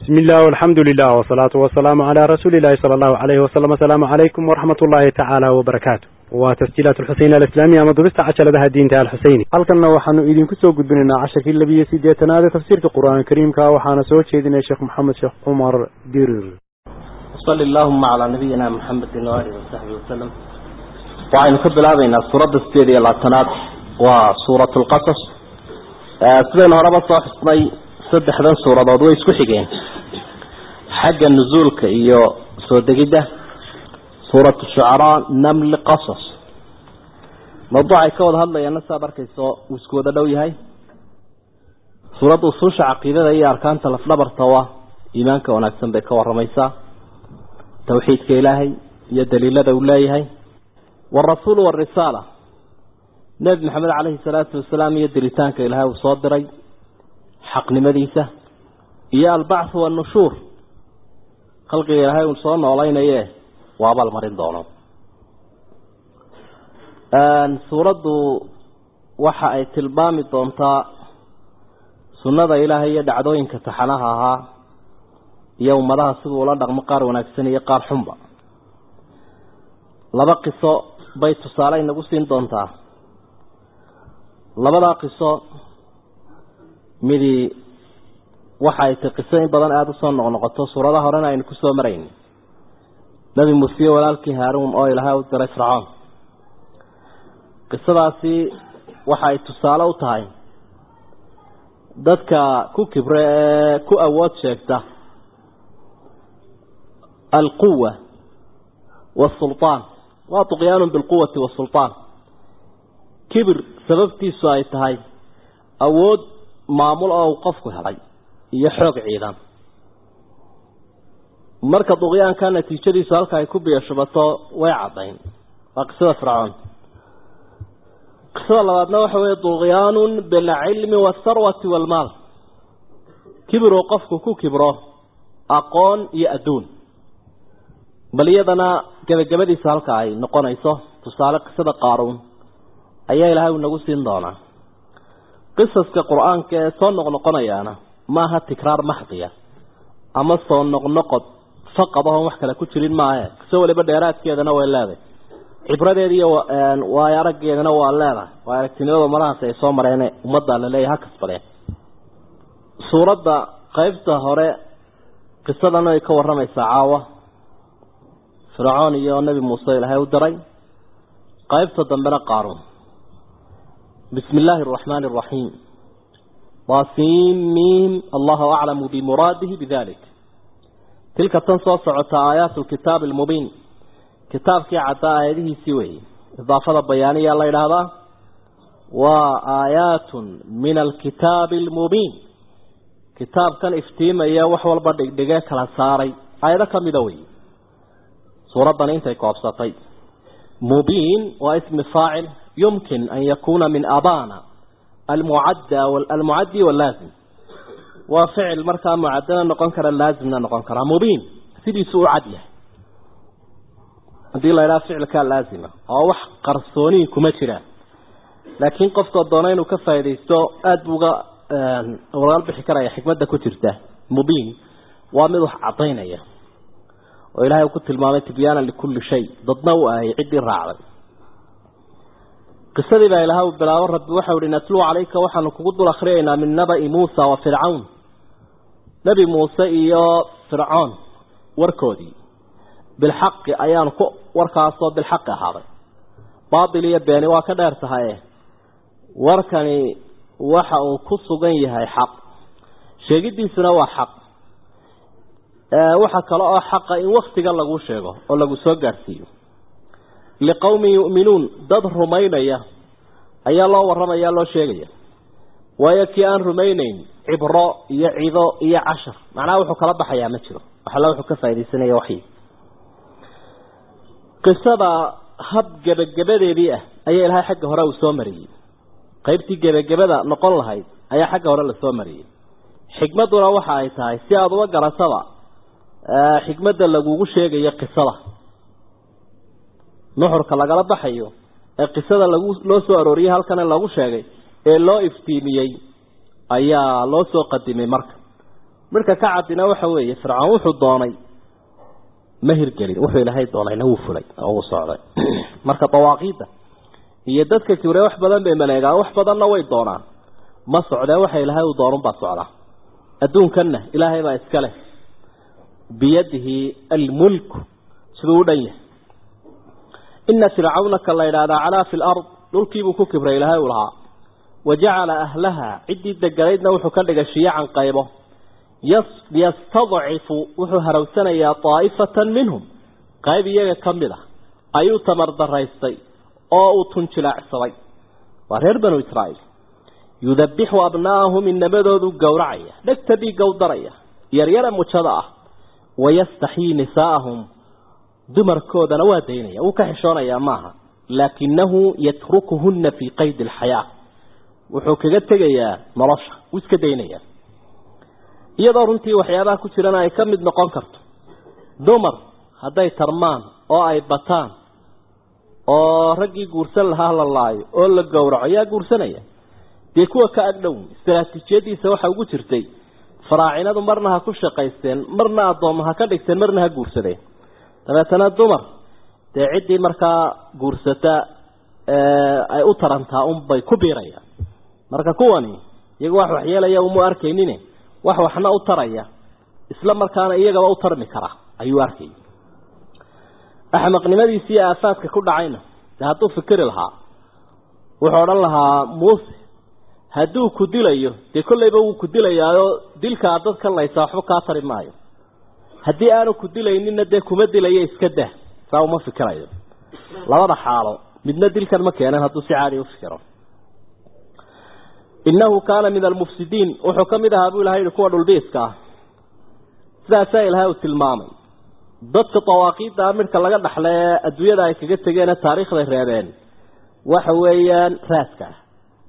بسم الله والحمد لله والصلاة والسلام على رسول الله صلى الله عليه وسلم السلام عليكم ورحمة الله تعالى وبركاته وتسجيلات الحسين الإسلامية مضبست عشر لها الدين تعالى الحسيني halkanna waxaanu idinku soo gudbinaynaa casharkii labiyo sideetanaad ee tafsiirka qur-aanka kariimka waxaana soo jeedinaya sheekh maxamed sheekh cumar dirir وصل اللهم على نبينا محمد وآله وصحبه وسلم waxaynu ka bilaabaynaa suuradda sideed iyo labaatanaad waa suurat lqasas sidaynu horeba soo xusnay saddexdan suuradood way isku xigeen xagga nusuulka iyo soo degidda suurat shucaraa namli qasas mawduucay ka wada hadlayaana saad arkayso uu isku wada dhow yahay suuradda usuusha caqiidada iyo arkaanta lafdhabarta waa iimaanka wanaagsan bay ka waramaysaa tawxiidka ilaahay iyo daliilada uu leeyahay والرسول والرسالة نبي محمد عليه الصلاة والسلام يدريتان كإلهي وصادري حق نمديسة إيا البعث والنشور خلق إلهي وصادنا علينا إياه وابا المرين دونه آن سورة وحا أي تلبامي دونتا سنة إلهي يدعدوين كتحناها يوم لها سبو لدغ مقار ونكسن يقار حنبا laba qiso bay tusaale inagu siin doontaa labadaa qiso midi waxa ay tay qiso in badan aada usoo noqnoqoto suuradaha horena aynu kusoo marayn nebi muuse walaalkii haaruun oo ilaahay u diray fircoon qisadaasi waxa ay tusaale u tahay dadka ku kibre ee ku awood sheegta alquwa waasulطaan waa طqyaan biاlquwati wasulطaan kibir sababtiisu ay tahay awood maamul oo uu qofku helay iyo xoog ciidan marka duqyaanka natiijadiisu halka ay ku biyashubato way caddayn waa qisada fircoon qisada labaadna waxa weeye duqyaanu bilcilmi waاtharwati wاlmaal kibir uu qofku ku kibro aqoon iyo adduun bal iyadana gebagabadiisa halka ay noqonayso tusaale qisada qaaruun ayaa ilaahay uu nagu siin doonaa qisaska qur-aanka ee soo noqnoqonayaana maaha tikraar maxdiya ama soo noqnoqod faqad oon wax kale ku jirin maahe qiso waliba dheeraadkeedana way leedahay cibradeeda iyo waayo araggeedana waa leedahay waa aragtinimada marahaas ay soo mareene ummadda la leeyahay ha kasbadeen suuradda qeybta hore qisadan ay ka waramaysaa caawa fircoon iyo nebi muuse ilaahay u diray qaybta dambena qaaruun bismi illaahi araxmaani araxiim waasiim miim allahu aclamu bimuraadihi bidalik tilka tan soo socota aayaat lkitaabi almubiin kitaabkii caddaa aayadihiisii weeye idaafada bayaaniyaa la yidhaahdaa waa aayaatun min alkitaabi almubiin kitaabkan iftiimaya wax walba dhigdhige kala saaray aayado kamida wey suuraddan intay koobsatay mubiin waa ismi faacil yumkin an yakuuna min abana almucadda almucaddi walaazim waa ficil markaa mucaddana noqon kara laazimna noqon karaa mubiin sidiisu u cad yahay haddii la idhaha ficilkaa laazima oo wax qarsoonihi kuma jiraan laakiin qofkoo doona inuu ka faaidaysto aada buu uga walaal bixi karaya xikmadda ku jirta mubiin waa mid wax caddaynaya oo ilaahay uu ku tilmaamay tibyaanan likulli shay dadna u ahay ciddii raacday qisadii baa ilaha uu bilaabo rabbi waxau ihi natluu calayka waxaanu kugu dul akhriyaynaa min naba'i muusa wa fircawn nebi muuse iyo fircoon warkoodii bilxaqi ayaanu ku warkaasoo bilxaqi ahaaday baatil iyo beeni waa ka dheer tahaye warkani waxa uu ku sugan yahay xaq sheegidiisuna waa xaq waxa kale oo xaqa in waktiga lagu sheego oo lagu soo gaadhsiiyo liqowmin yu'minuun dad rumaynaya ayaa loo warramaya loo sheegaya waayo kii aan rumaynayn cibro iyo cido iyo cashar macnaha wuxuu kala baxayaa ma jiro waxalla wuxuu ka faaidaysanaya waxyi qisada hab gebagabadeedii ah ayaa ilahay xagga hore uu soo mariyey qaybtii gebagabada noqon lahayd ayaa xagga hore lasoo mariyey xikmadduna waxa ay tahay si aada uga garataba xikmadda lagugu sheegayo qisada nuxurka lagala baxayo ee qisada lagu loo soo arooriyey halkana lagu sheegay ee loo iftiimiyey ayaa loo soo qadimay marka midhka ka cadina waxa weeye fircoon wuxuu doonay ma hirgelin wuxuu ilaahay doonayna wuu fulay oo wuu socday marka dawaaqiidda iyo dadka kibre wax badan bay maleegaan wax badanna way doonaan ma socdee waxa ilaahay uu doonunbaa socdaa adduunkanna ilaahay baa iska leh biyadihi almulku siduu u dhan yahay ina fircawna ka la yidhaahdaa calaa fi lard dhulkiibuu ku kibray ilaahay uu lahaa wa jacala ahlaha ciddii deganaydna wuxuu ka dhigay shiyacan qaybo yastadcifu wuxuu harawsanayaa daa'ifatan minhum qayb iyaga ka mid ah ayuu tamardaraystay oo uu tunjilaacsaday waa reer banu israa'iil yudabixu abnaa'ahum inamadoodu gowracaya dhegta dhiigga u daraya yaryara mujada ah wayastaxyii nisaa'ahum dumarkoodana waa daynaya wuu ka xishoonayaa maaha laakinahu yatrukuhuna fii qaydi alxayaa wuxuu kaga tegayaa nolosha wuu iska daynayaa iyadoo runtii waxyaabaha ku jirana ay ka mid noqon karto dumar hadday tarmaan oo ay bataan oo raggii guursan lahaa la laayo oo la gowraco yaa guursanaya dee kuwa ka agdhow istaraatiijiyadiisa waxa ugu jirtay faraacinadu marna ha ku shaqaysteen marna addoomma ha ka dhigteen marna ha guursadeen dabeetana dumar dee ciddii markaa guursata ay u tarantaa unbay ku biirayaan marka kuwani iyaga wax waxyeelaya uma arkaynin wax waxna u taraya isla markaana iyagaba u tarmi kara ayuu arkayay axmaqnimadiisi iyo aafaadka ku dhacayna de hadduu fikiri lahaa wuxuu odhan lahaa muuse hadduu ku dilayo dee kollayba wuu ku dilayaayo dilkaa dadka laysaa waxba kaa tari maayo haddii aanu ku dilaynina dee kuma dilayo iska dah saa uma fikirayo labada xaalo midna dilkan ma keenan hadduu si caadi u fikiro innahu kaana min almufsidiin wuxuu ka mid ahaa buu ilahay yihi kuwa dhulbiiska ah sidaasaa ilaahay uu tilmaamay dadka dawaaqiidda midhka laga dhaxla ee adduunyada ay kaga tegeene taariikhday reebeen waxa weeyaan raaska ah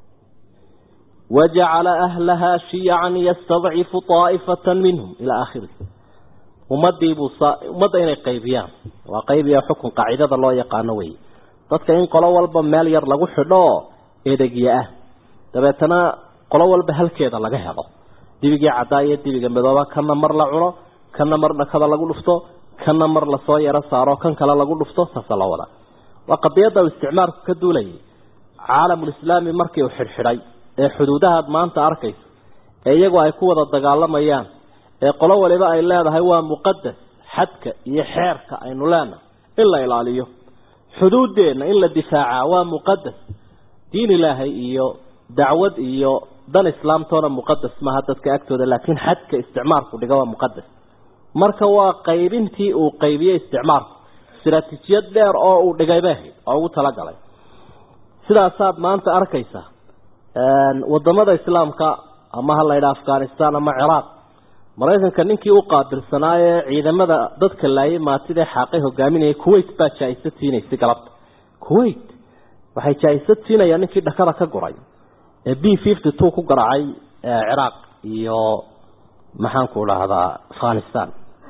wajacala ahlahaa shiyacan yastadcifu daa'ifatan minhum ilaa aakhiri ummadiibuu ummadda inay qaybiyaan waa qaybiya xukun qaacidada loo yaqaano wey dadka in qolo walba meel yar lagu xidho oo edegya ah dabeetana qolo walba halkeeda laga helo dibigii caddaa iyo dibiga midooba kana mar la cuno kana mar dhakada lagu dhufto kana mar lasoo yaro saaro kan kale lagu dhufto saasa la wada waa qadiyadda uu isticmaalku ka duulayay caalamulislaami markii uu xidhxidhay ee xuduudahaad maanta arkayso ee iyagu ay ku wada dagaalamayaan ee qolo waliba ay leedahay waa muqadas xadka iyo xeerka aynu leenahay in la ilaaliyo xuduuddeenna in la difaacaa waa muqadas diin ilaahay iyo dacwad iyo dan islaamtoona muqadas maaha dadka agtooda laakiin xadka isticmaalku dhiga waa muqadas marka waa qaybintii uu qaybiyey isticmaalku istaraatiijiyad dheer oo uu dhigay bay ahayd oo ugu talagalay sidaasaad maanta arkaysa wadamada islaamka ama ha la yidhaha afghanistan ama ciraaq maraykanka ninkii u qaabilsanaayee ciidamada dadka laayay maatidee xaaqay hogaaminayay kuwait baa jaa-isad siinaysay galabta kuwait waxay jaa-isad siinayaan ninkii dhakada ka guray ee b fifty two ku garaacay ciraaq iyo maxaanku dhahdaa afghanistan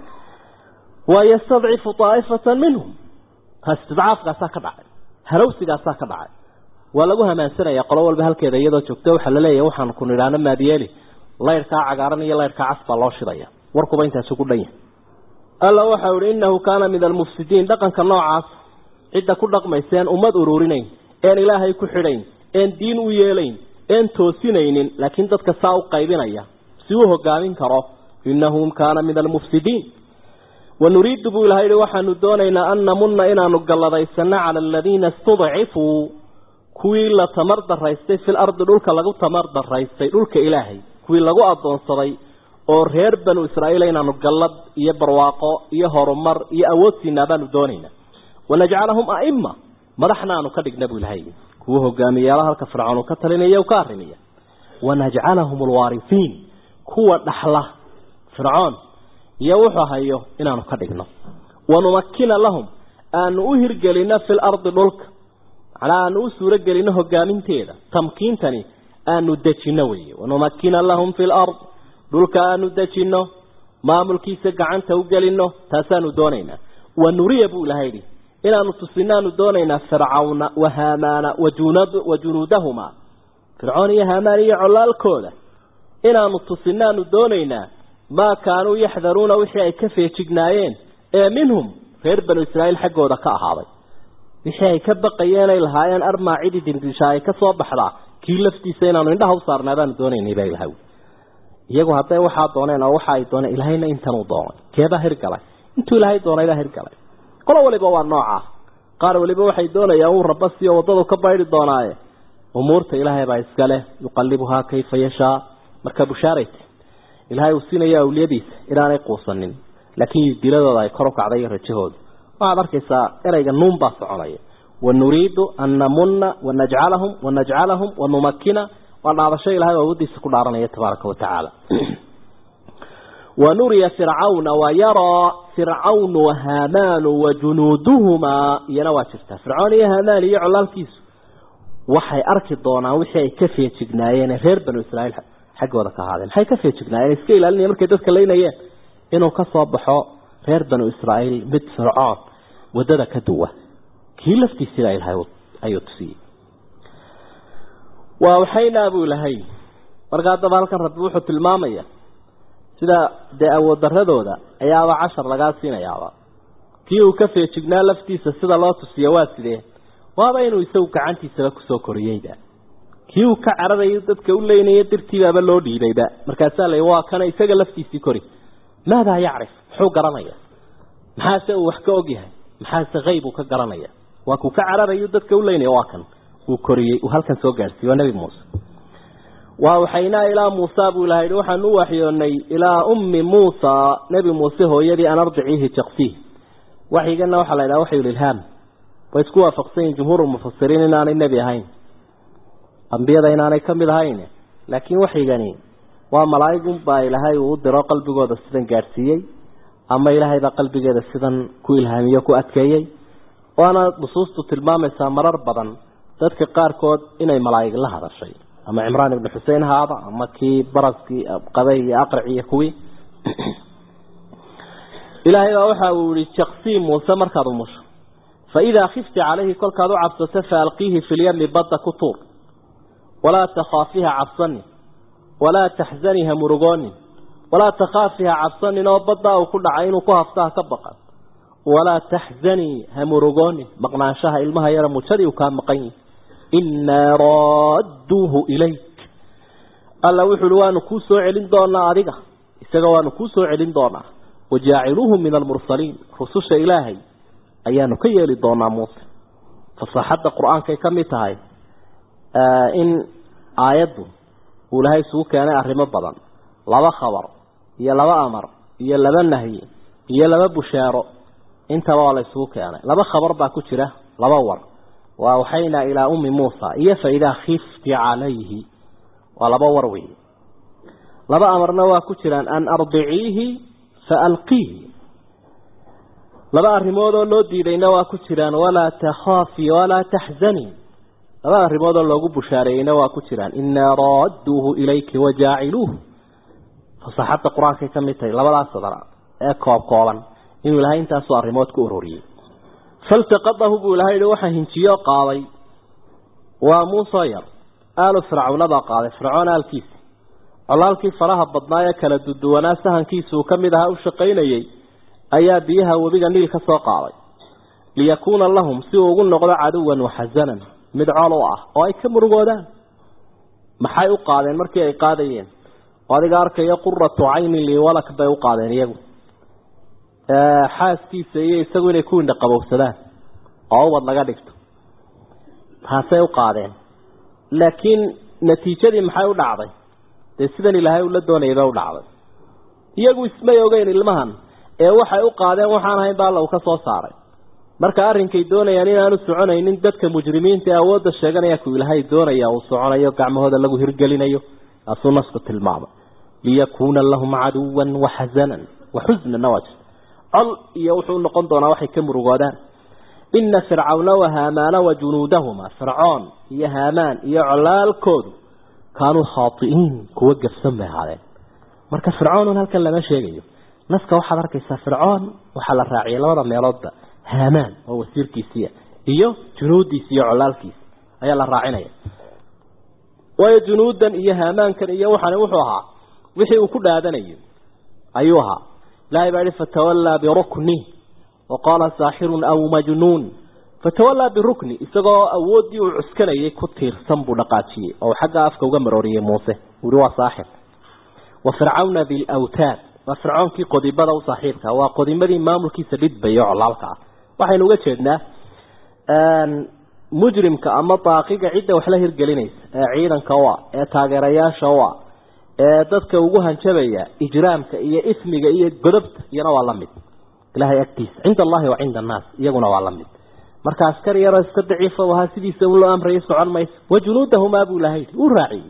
waa yastadcifu daa'ifatan minhum istidcaafkaasaa ka dhacay harawsigaasaa ka dhacay waa lagu hamaansanaya qolo walba halkeeda iyadoo joogto waxaa laleeyahay waxaan ku nidhaano maadiyeeli laydhkaa cagaaran iyo laydhkaa cas baa loo shidaya warkuba intaasi ku dhan yahay alla waxau ihi innahu kaana min almufsidiin dhaqanka noocaas cidda ku dhaqmayseen ummad ururinayn een ilaahay ku xidhayn een diin u yeelayn een toosinaynin laakiin dadka saa u qaybinaya si uu hogaamin karo innahu kaana min almufsidiin wanuriidu buu ilahay yihi waxaanu doonaynaa an namunna inaanu galladaysano cala aladiina istudcifuu kuwii la tamar daraystay fil ardi dhulka lagu tamar daraystay dhulka ilaahay kuwii lagu addoonsaday oo reer banu israa'iil inaanu gallad iyo barwaaqo iyo horumar iyo awood siinaa baanu doonaynaa wanajcalahum a'ima madaxna aanu ka dhigna buu ilahay kuwa hogaamiyaala halka fircoon uu ka talinaya u ka arrimaya wanajcalahum alwaarifiin kuwa dhaxla fircoon iyo wuxuu hayo inaanu ka dhigno wanumakina lahum aanu u hirgelino fil ardi dhulka macnaa aanu u suuro gelino hogaaminteeda tamkiintani aanu dejino weeye wanumakina lahum fi lard dhulka aanu dejino maamulkiisa gacanta u gelino taasaanu doonaynaa wanuriya buu ilahay yidhi inaanu tusinaanu doonaynaa fircawna wa haamaana wa junuudahuma fircoon iyo haamaan iyo colaalkooda inaanu tusinaanu doonaynaa maa kaanuu yaxdaruuna wixii ay ka feejignaayeen ee minhum reer banu israa'iil xaggooda ka ahaaday wixii ay ka baqayeen ay lahaayeen armaa cidi dindisha ay ka soo baxdaa kii laftiisa inaanu indhaha u saarnaa baanu doonaynay baa ilahay iyagu hadday waxaa dooneen oo waxa ay dooneen ilahayna intanuu doonay keebaa hirgalay intuu ilaahay doonay baa hirgalay qolo waliba waa noocaa qaar waliba waxay doonayaan uu rabba siyo waddadu ka baydi doonaaye umuurta ilaahay baa iska leh yuqallibuhaa kayfa yashaa marka bushaarayt ilaahay uu siinaya awliyadiisa inaanay quusanin laakiin diladooda ay kor u kacday iyo rajahooda waxaad arkaysaa erayga nuun baa soconaya wanuriidu an namuna wanajcalahum wanajcalahum wanumakina waa dhaadasho ilahay awoodiisa ku dhaaranaya tabaaraka watacaala wanuriya fircawna wayaraa fircawnu wahamaanu wajunuuduhumaa iyana waa jirtaa fircoon iyo hamaan iyo colaalkiisu waxay arki doonaan wixii ay ka feejignaayeen reer banu israiil xaggooda ka ahaadeen maxay ka feejignaayeen iska ilaalinaya markay dadka leynayeen inuu ka soo baxo reer banu israa'iil mid fircoon waddada ka duwa kii laftiisiina ilahay ayuu tusiyey waa waxaynaa buu ilahay marka haddaba halkan rabbi wuxuu tilmaamaya sida dee awood daradooda ayaaba cashar lagaa siinayaaba kii uu ka feejignaa laftiisa sida loo tusiya waa sidee waaba inuu isagu gacantiisaba kusoo koriyeyba kii uu ka cararayo dadka u leynaya dirtiibaaba loo dhiibayba markaasaa la waa kana isaga laftiisii kori maadaa yacrif muxuu garanaya maxaase uu wax ka ogyahay maxaase hayb uu ka garanaya waa kuu ka cararayo dadka u leynaya waa kan uu koriyey uu halkan soo gaadhsiiye waa nebi muuse waa waxaynaa ilaa muusa buu ilaha yidhi waxaan u waxyoonay ilaa ummi muusa nebi muuse hooyadii an ardiciihi jaqsiih waxyigana waxaa la yidhaha waxyulilhaam way isku waafaqsan yihin jumhuurulmufasiriin inaanay nebi ahayn ambiyada inaanay ka mid ahayn laakiin waxyigani waa malaa'igun baa ilaahay uu u diro qalbigooda sidan gaadhsiiyey ama ilaahay baa qalbigeeda sidan ku ilhaamiyo ku adkeeyey waana nusuustu tilmaamaysaa marar badan dadka qaarkood inay malaa'ig la hadashay ama cimraan ibnu xusein haada ama kii baraskii qabay iyo aqraci iyo kuwii ilaahay baa waxa uu yihi jaqsii muuse markaad umusho fa idaa khifti calayhi kolkaad u cabsato fa alqiihi fi lyami badda ku tuur walaa takhaafiha cabsani walaa taxzaniha murugoonin walaa takhaafiha cabsanin oo baddaa uu ku dhacay inuu ku haftaha ka baqan walaa taxzanii ha murugoonin maqnaanshaha ilmaha yara mujadii uu kaa maqan yihi innaa raadduuhu ilayk alla wuxu uhi waanu kuu soo celin doonaa adiga isaga waanu kuu soo celin doonaa wajaaciluuhu min almursaliin rususha ilaahay ayaanu ka yeeli doonaa muuse fasaaxadda qur-aankay ka mid tahay in aayaddu uu ilahay isugu keenay arrimo badan laba khabar iyo laba amar iyo laba nahyi iyo laba bushaaro intaba waa la isugu keenay laba khabar baa ku jira laba war waa waxaynaa ilaa ummi muusa iyo fa idaa khifti calayhi waa laba war wey laba amarna waa ku jiraan an ardiciihi fa alqiihi laba arrimood oo loo diidayna waa ku jiraan walaa takhaafi walaa taxzanii laba arrimood oo loogu bushaareeyeyna waa ku jiraan innaa raadduuhu ilayki wajaaciluuhu fasaxadda qur-aankay ka mid tahay labadaas sadar ee koob kooban inuu ilahay intaasoo arrimood ku uroriyey faltaqadahu buu ilahay yihi waxaa hinjiyo qaaday waa muusoo yar aalu fircawna baa qaaday fircoon aalkiisa colaalkii faraha badnaa ee kala duduwanaa sahankiisa uu ka mid ahaa u shaqaynayey ayaa biyaha webiga niil ka soo qaaday liyakuuna lahum si uu ugu noqdo caduwan waxasanan mid col u ah oo ay ka murugoodaan maxay u qaadeen markii ay qaadayeen oo adiga arkaya quratu caynin liwalak bay u qaadeen iyagu xaaskiisa iyo isagu inay ku indha qabowsadaan oo ubad laga dhigto taasay u qaadeen laakiin natiijadii maxay u dhacday dee sidan ilaahay ula doonayay bay u dhacday iyagu ismay ogeyn ilmahan ee waxay u qaadeen waxaan ahayn ba alla uu ka soo saaray marka arrinkay doonayaan inaanu soconaynin dadka mujrimiinta ee awoodda sheeganaya ku ilaahay doonaya uu soconayo gacmahooda lagu hirgelinayo taasuu nasku tilmaamay liyakuuna lahum caduwan waxasanan waxusnana waa jirta col iyo wuxuu noqon doonaa waxay ka murugoodaan ina fircawna wahaamaana wajunuudahuma fircoon iyo haamaan iyo colaalkoodu kaanuu khaai'iin kuwa gafsan bay ahaadeen marka fircoonun halkan lama sheegayo naska waxaad arkaysaa fircoon waxaa la raaciyay labada meeloodba haamaan oo wasiirkiisiia iyo junuudiisa iyo colaalkiisa ayaa la raacinaya waayo junuudan iyo haamaankan iyo waxaani wuxuu ahaa wixii uu ku dhaadanayo ayuu ahaa ilahay baa yihi fatawallaa birukni wa qaala saaxirun aw majnuun fatawallaa birukni isagoo awooddii uu cuskanayay ku tiirsan buu dhaqaajiyey oo xagga afka uga marooriyey muuse uhi waa saaxir wa fircawna dilawtaad waa fircoonkii qodibada u saaxiibka waa qodimadii maamulkiisa dhidbaya oo colaalka ah waxaynu uga jeednaa mujrimka ama daaqiga cidda wax la hirgelinaysa ee ciidanka u ah ee taageerayaasha u ah ee dadka ugu hanjabaya ijraamka iyo ismiga iyo godobta iyana waa la mid ilahay agtiisa cinda allahi wa cinda annaas iyaguna waa la mid marka askari yaroo iska daciifa ahaa sidiisa un loo amrayay socon mayso wa junuudahumaa buu laha yidhi uu raaciyey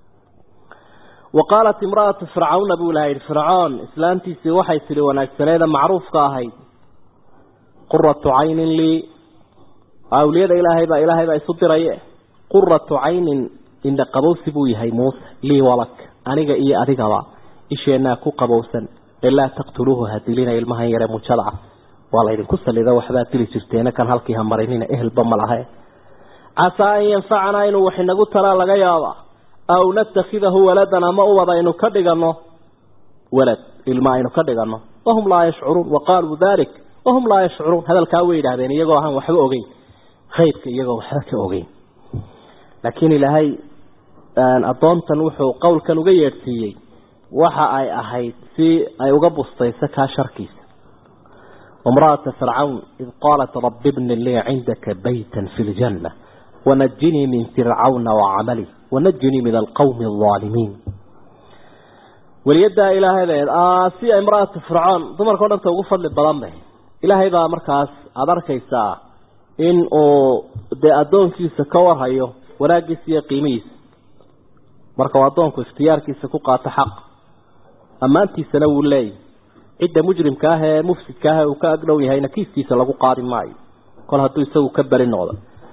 wa qaalat imra'atu fircawna buu laha yidhi fircoon islaantiisii waxay tidhi wanaagsaneeda macruufka ahayd quratu caynin lii awliyada ilaahay baa ilaahay baa isu diraye quratu caynin indha qabowsi buu yahay muuse lii walak aniga iyo adigaba isheenaa ku qabowsan ee laa taqtuluuhu hadilina ilmahan yare mujada ah waa laydinku salido waxbaad dili jirteena kan halkii ha marinina ehelba ma lahe casaa an yanfacanaa inuu wax inagu talaa laga yaaba aw natakhidahu waladan ama ubad aynu ka dhigano walad ilma aynu ka dhigano wahum laa yashcuruun waqaaluu dalik wahum laa yashcuruun hadalkaa way yidhahdeen iyagoo ahaan waxba ogeyn khayrka iyagoo waxba ka ogeyn laakiin ilaahay addoontan wuxuu qowlkan uga yeedhsiiyey waxa ay ahayd si ay uga bustayso kaa sharkiisa wamra'ata fircawn id qaalat rabbi bni lii cindaka baytan fi ljanna wanajinii min fircawna wacamalih wanajinii min alqawmi alظaalimiin weliyadaa ilaahadeed si imra'atu fircoon dumarkao dhanta ugu fadli badan bay ilaahay baa markaas aada arkaysaa in uu dee addoonkiisa ka warhayo wanaaggiisa iyo qiimihiisa marka uu addoonku ikhtiyaarkiisa ku qaato xaq ammaantiisana wuu leeyahy cidda mujrimka ah ee mufsidka ah ee uu ka agdhow yahayna kiiskiisa lagu qaadi maayo kol hadduu isagu ka beri noqdo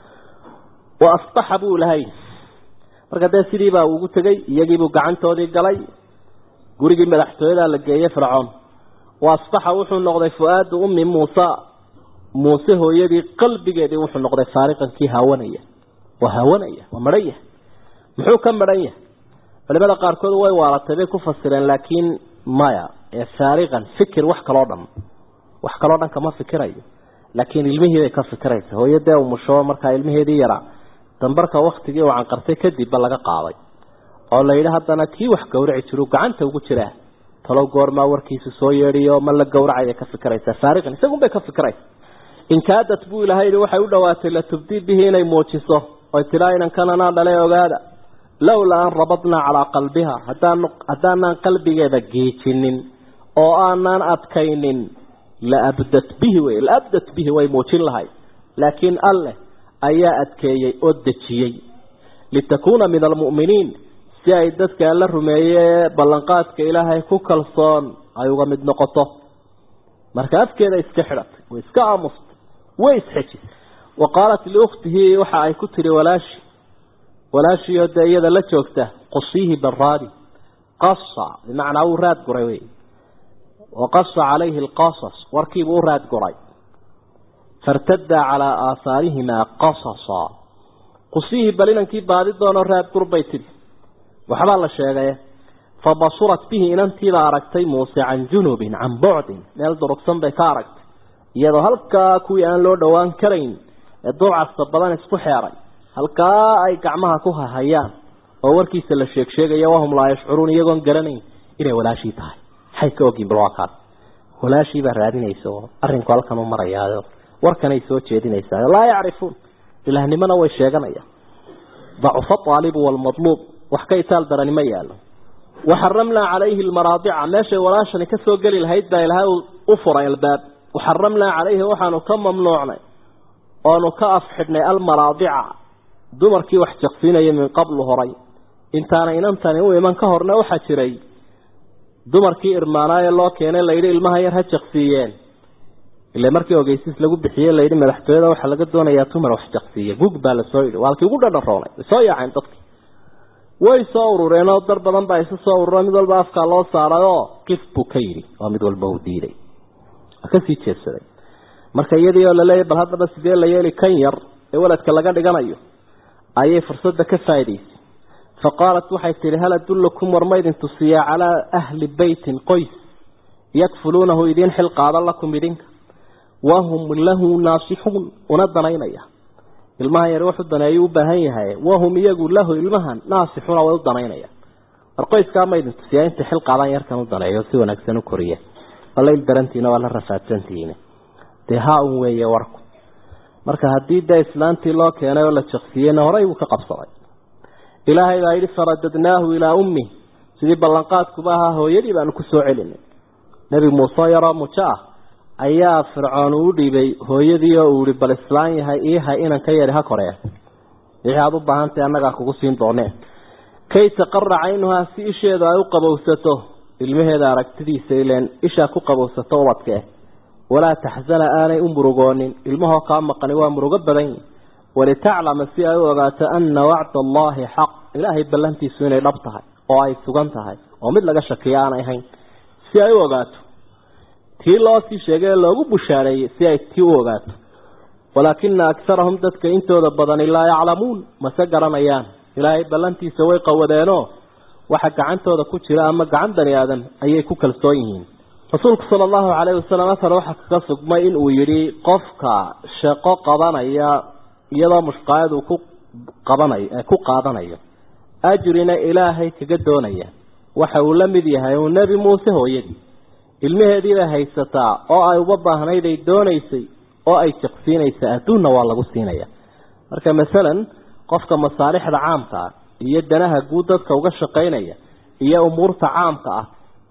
wa asbaxa buu lahay marka dee sidiibaa ugu tegey iyagiibuu gacantoodii galay gurigii madaxtooyadaa la geeyey fircoon wa asbaxa wuxuu noqday fu-aadu ummi muusa muuse hooyadii qalbigeedii wuxuu noqday faariqankii haawanaya waa haawanaya waa madhan yahay muxuu ka madhan yahay culimada qaarkood way waalatay bay ku fasireen laakiin maya ee faariqan fikir wax kaloo dhan wax kaloo dhan kama fikirayo laakiin ilmihii bay ka fikiraysa hooyadee umusho markaa ilmaheedii yaraa dambarka waktigii uu canqartay kadibba laga qaaday oo la yidhi haddana kii wax gawraci jiru gacanta ugu jiraa talow goormaa warkiisu soo yeedhiyo ma la gawracaya ka fikiraysaa faariqan isagun bay ka fikiraysa inkaadat buu ilahay yihi waxay u dhawaatay latubdii bihi inay muujiso oy tidhaa inankan anaa dhale ogaada lowlaa an rabadnaa calaa qalbiha haddaan haddaanaan qalbigeeda geejinin oo aanaan adkaynin laabdat bihi wey laabdat bihi way muujin lahay laakiin alleh ayaa adkeeyey oo dejiyey litakuuna min almu'miniin si ay dadka la rumeeye ballanqaadka ilaahay ku kalsoon ay uga mid noqoto marka afkeeda iska xidhatay way iska aamustay way isxejisay wa qaalat liukhtihi waxa ay ku tihi walaashi walaashiioo dee iyada la joogta qusiihi baraadi qasa bimacnaa wuu raad guray wey waqasa calayhi alqasas warkiibuu u raad guray fairtadaa calaa aahaarihimaa qasasa qusiihi bal inankii baadi doonoo raad gur bay tidhi waxbaa la sheegay fabasurat bihi inantiibaa aragtay muuse can junubin can bucdin meel durugsan bay ka aragtay iyadoo halkaa kuwii aan loo dhowaan karayn ee dulcasta badan isku xeeray halkaa ay gacmaha ku hahayaan oo warkiisa la sheeg sheegaya wahum laa yashcuruun iyagoon garanayn inay walaashii tahay maxay ka ogyiin bal waa kaas walaashii baa raadinaysa oo arrinku halkan u marayaayo warkanay soo jeedinaysaa laa yacrifuun ilaahnimona way sheeganayaan dacufa aalibu waalmadluub wax ka itaal darani ma yaalo waxaramnaa calayhi almaraadica meeshay walaashani ka soo geli lahayd baa ilaahay u furay albaab waxaramnaa calayhi waxaanu ka mamnuucnay oonu ka afxidhnay almaraadica dumarkii wax jaqsiinaya min qablu horay intaana inantani u iman ka horna waxaa jiray dumarkii irmaanaaye loo keenay layidhi ilmaha yar ha jaqsiiyeen ile markii ogeysiis lagu bixiyey layidhi madaxtooyada waxaa laga doonayaa dumar wax jaqsiiya gug baa lasoo yidhi waa halkii ugu dhadharoonay way soo yaaceen dadki way soo urureen oo dar badan baa isu soo urura mid walba afkaa loo saaray oo qif buu ka yidhi oo mid walba uu diiday waa kasii jeedsaday marka iyadii oo laleeyahy bal haddaba sidee la yeeli kan yar ee waladka laga dhiganayo ayay fursadda ka faa'idaysay fa qaalat waxay tidhi hal adullukum war ma idin tusiyaa calaa ahli beytin qoys yakfuluunahu idiin xil qaadan lakum idinka wahum lahu naasixuun una danaynaya ilmahan yar wuxuu daneeyu u baahan yahay wahum iyagu lahu ilmahan naasixuuna way u danaynaya war qoyskaa ma idin tusiyaa inta xil qaadan yarkan u daneeyo si wanaagsan u koriya walayl darantiina waa la rafaadsantihiin dee haa un weeye warku marka haddii dee islaantii loo keenay oo la jaqsiyeyna horey buu ka qabsaday ilaahay baa yidhi faradadnaahu ilaa ummi sidii ballanqaadkuba ahaa hooyadii baanu ku soo celinay nebi muuse yaroo mujo ah ayaa fircoon uu dhiibay hooyadii oo uu ihi bal islaan yahay iihay inan ka yari ha koree wixii aada u baahantahy annagaa kugu siin doonee kay taqara caynuhaa si isheedu ay u qabowsato ilmaheeda aragtidiisa ileen ishaa ku qabowsato ubadkee walaa taxsana aanay u murugoonin ilmahoo kaa maqani waa murugo badan yihi walitaclama si ay u ogaato ana wacda allaahi xaq ilaahay ballantiisu inay dhab tahay oo ay sugan tahay oo mid laga shakiyo aanay ahayn si ay u ogaato tii loo sii sheegay ee loogu bushaareeyey si ay tii u ogaato walaakina akarahum dadka intooda badani laa yaclamuun mase garanayaan ilaahay ballantiisa way qawadeenoo waxa gacantooda ku jira ama gacan bani aadam ayay ku kalsoon yihiin rasuulku sala allahu calayhi wasalam afar waxaa kaga sugmay in uu yidhi qofka shaqo qabanaya iyadoo mushqaayad uu ku qabanayo ku qaadanayo ajrina ilaahay kaga doonaya waxa uu la mid yahay uu nebi muuse hooyadii ilmaheedii bay haysataa oo ay uba baahnayd ay doonaysay oo ay jaqsiinaysa adduunna waa lagu siinaya marka masalan qofka masaalixda caamka ah iyo danaha guud dadka uga shaqaynaya iyo umuurta caamka ah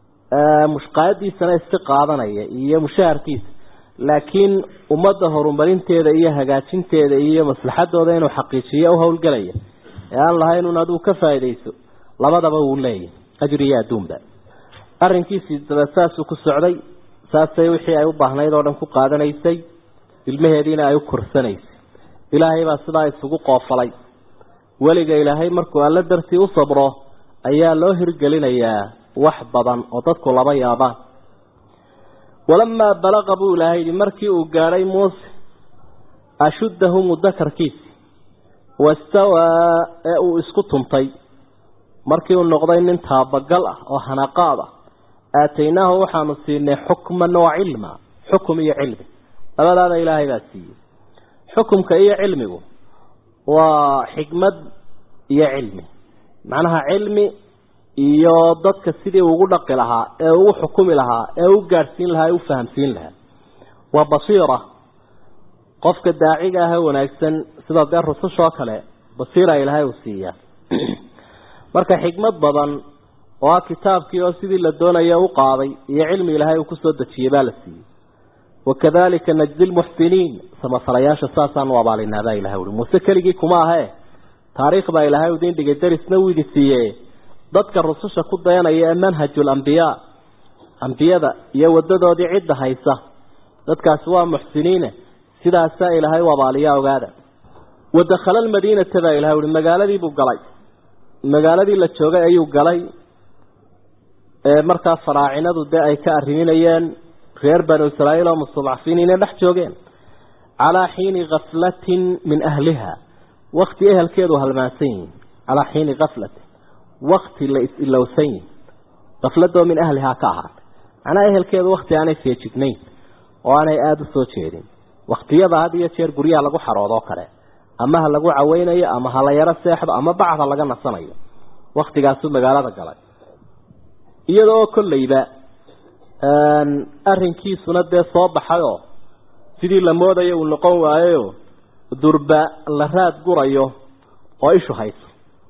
mushqaayadiisana iska qaadanaya iyo mushaharkiisa laakiin ummadda horumarinteeda iyo hagaajinteeda iyo maslaxadooda inuu xaqiijiyo u howlgelaya ee aan lahayn un adigu ka faa'iidayso labadaba wuu leeyahy ajri iyo adduunba arrinkiisii daba saasuu ku socday saasay wixii ay u baahnayd oo dhan ku qaadanaysay ilmaheediina ay u korsanaysay ilaahay baa sidaa isugu qoofalay weliga ilaahay markuu alla dartii u sabro ayaa loo hirgelinayaa wax badan oo dadku laba yaabaan walamaa balaqa buu ilaahay yidhi markii uu gaadhay muuse ashuddahu mudakarkiisi wastawaa ee uu isku tuntay markii uu noqday nin taabagal ah oo hanaqaad ah aataynaahu waxaanu siinay xukman wa cilma xukum iyo cilmi labadaada ilaahay baa siiyey xukumka iyo cilmigu waa xikmad iyo cilmi macnaha cilmi iyo dadka sidii ugu dhaqi lahaa ee ugu xukumi lahaa ee u gaadhsiin lahaa ee u fahamsiin lahaa waa basiira qofka daaciga ah ee wanaagsan sida dee rusushoo kale basiira ilaahay uu siiyaa marka xikmad badan oo ah kitaabkii oo sidii la doonaya u qaaday iyo cilmi ilaahay uu kusoo dejiyey baa la siiyey wakadalika najdi lmuxsiniin samafalayaasha saasaanu abaalinaabaa ilahay ui muuse keligii kuma ahee taariikh baa ilaahay udin dhigay darisna uu idi siiye dadka rususha ku dayanaya ee manhajul ambiyaa ambiyada iyo wadadoodii cidda haysa dadkaasi waa muxsiniine sidaasaa ilaahay u abaaliyaa ogaada wadakhala almadiinata baa ilahay uhi magaaladiibuu galay magaaladii la joogay ayuu galay ee markaa faraacinadu dee ay ka arriminayeen reer banu israa'iil oo mustadcafiin inay dhex joogeen calaa xiini kaflatin min ahliha wakti ehelkeedu halmaansan yihin calaa xiini kaflatin wakti la is-ilowsan yihin kafladoo min ahlihaa ka ahaatay macnaha ehelkeedu wakti aanay feejignayn oo aanay aada u soo jeedin waktiyada had iyo jeer guryaha lagu xaroodoo kale ama ha lagu caweynayo ama ha la yaro seexdo ama bacda laga nasanayo waktigaasuu magaalada galay iyada oo kolleyba arrinkiisuna dee soo baxayoo sidii la moodayo uu noqon waayoyo durba la raad gurayo oo ishu hayso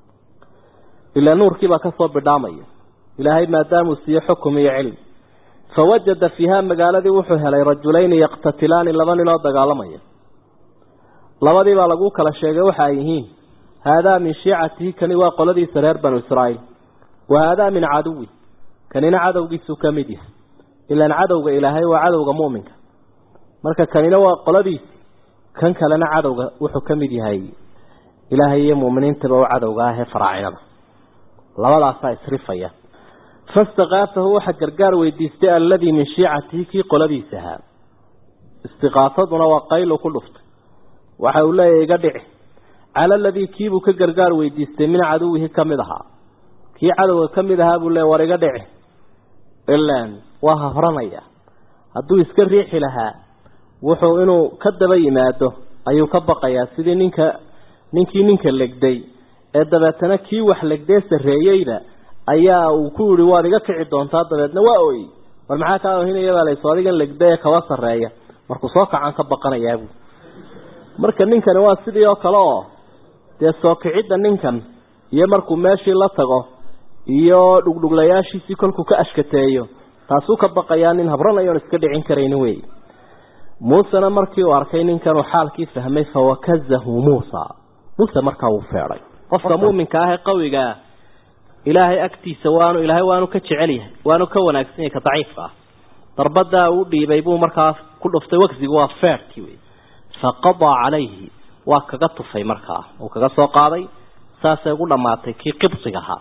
ilaa nuurkiibaa kasoo bidhaamaya ilaahay maadaamuu siiye xukum iyo cilmi fawajada fiiha magaaladii wuxuu helay rajulayni yaqtatilaani laba nin oo dagaalamaya labadii baa lagu kala sheegay waxa ay yihiin haadaa min shiicatihi kani waa qoladiisa reer banu israa'iil wa haadaa min caduwi kanina cadowgiisuu ka mid yahay ilaan cadowga ilaahay waa cadowga mu'minka marka kanina waa qoladiisi kan kalena cadowga wuxuu ka mid yahay ilaahay iyo mu'miniintaba u cadowga ah ee faraacinada labadaasaa isrifaya fastakaafahu waxa gargaar weydiistay alladii min shiicatihi kii qoladiisa ahaa istiqaasaduna waa qaylu ku dhuftay waxa uu leeyahy iga dhici cala aladii kiibuu ka gargaar weydiistay min caduwihi ka mid ahaa kii cadowga ka mid ahaa buu leey war iga dhici ilaan waa hafranaya hadduu iska riixi lahaa wuxuu inuu ka daba yimaado ayuu ka baqayaa sidii ninka ninkii ninka legday ee dabeetana kii wax legdee sarreeyeyba ayaa uu ku yihi waad iga kici doontaa dabeedna waa ooyey war maxaa kaa ohinaya baa layso adigan legda ee kaba sarreeya markuu soo kacaan ka baqanayaabu marka ninkani waa sidii oo kale oo dee soo kicidda ninkan iyo markuu meeshii la tago iyo dhugdhuglayaashiisii kolkuu ka ashkateeyo taasuu ka baqayaa nin habranayoon iska dhicin karayni wey muusena markii uu arkay ninkanuu xaalkii fahmay fawakazahu muusa muuse markaa wuu feedhay qofka muuminka ah ee qawigaa ilaahay agtiisa waanu ilaahay waanu ka jecel yahay waanu ka wanaagsan yahay ka daciifka ah darbadaa uu dhiibay buu markaa ku dhuftay wagsigu waa feerkii wey faqadaa calayhi waa kaga tufay markaa uu kaga soo qaaday saasay ugu dhammaatay kii qibsiga ahaa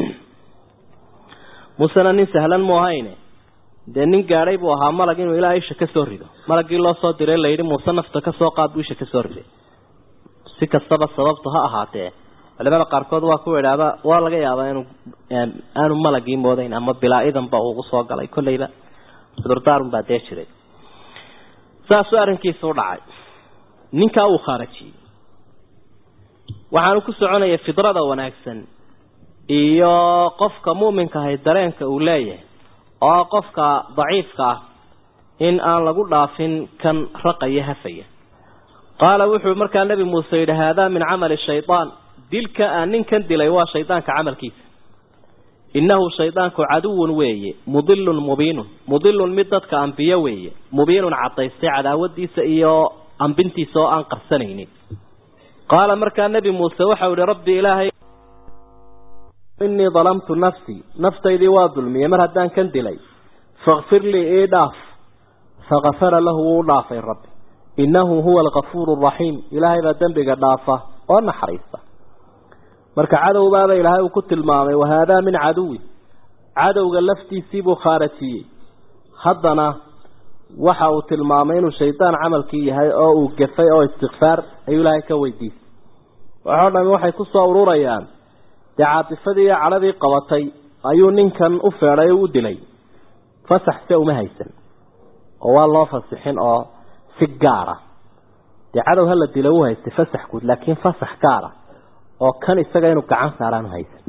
muusena nin sahlan mu ahayne dee nin gaadhay buu ahaa malag inuu ilaa isha ka soo rido malagii loo soo diray layidhi muuse nafta ka soo qaad buu isha ka soo riday si kastaba sababtu ha ahaatee culimada qaarkood waa ku idhaahda waa laga yaabaa inuu aanu malagii moodayn ama bilaa-idanba ugu soo galay kolleyba cudurdaarun baa dee jiray saasuu arrinkiisa u dhacay ninkaa uu khaarajiyey waxaanu ku soconaya fidrada wanaagsan iyo qofka muuminka ahay dareenka uu leeyahay oo qofka daciifka ah in aan lagu dhaafin kan raqaya hafaya qaala wuxuu markaa nebi muuse yidhi haadaa min camali shaydaan dilka aan ninkan dilay waa shaydaanka camalkiisa innahu shaydaanku caduwun weeye mudilun mubiinun mudilun mid dadka ambiyo weeye mubiinun cadaystay cadaawadiisa iyo ambintiisa oo aan qarsanaynin qaala markaa nebi muuse waxau ihi rabbi ilaahay innii dalamtu nafsii naftaydii waa dulmiyey mar haddaan kan dilay fakfir lii ii dhaaf fakafara lahu wuu dhaafay rabbi innahu huwa alkafuuru araxiim ilaahay baa dembiga dhaafa oo naxariista marka cadowbaaba ilaahay uu ku tilmaamay wahaadaa min caduwi cadowga laftiisii buu khaarajiyey haddana waxa uu tilmaamay inuu shaydaan camalkii yahay oo uu gafay oo istikfaar ayuu ilaahay ka weydiistay waxoo dhami waxay ku soo ururayaan dee caatifadii iyo cadhadii qabatay ayuu ninkan u feedhay oo u dilay fasax se uma haysan oo waa loo fasixin oo si gaara dee cadow hala dilo u haystay fasax guud laakiin fasax gaara oo kan isaga inuu gacan saaraan haysan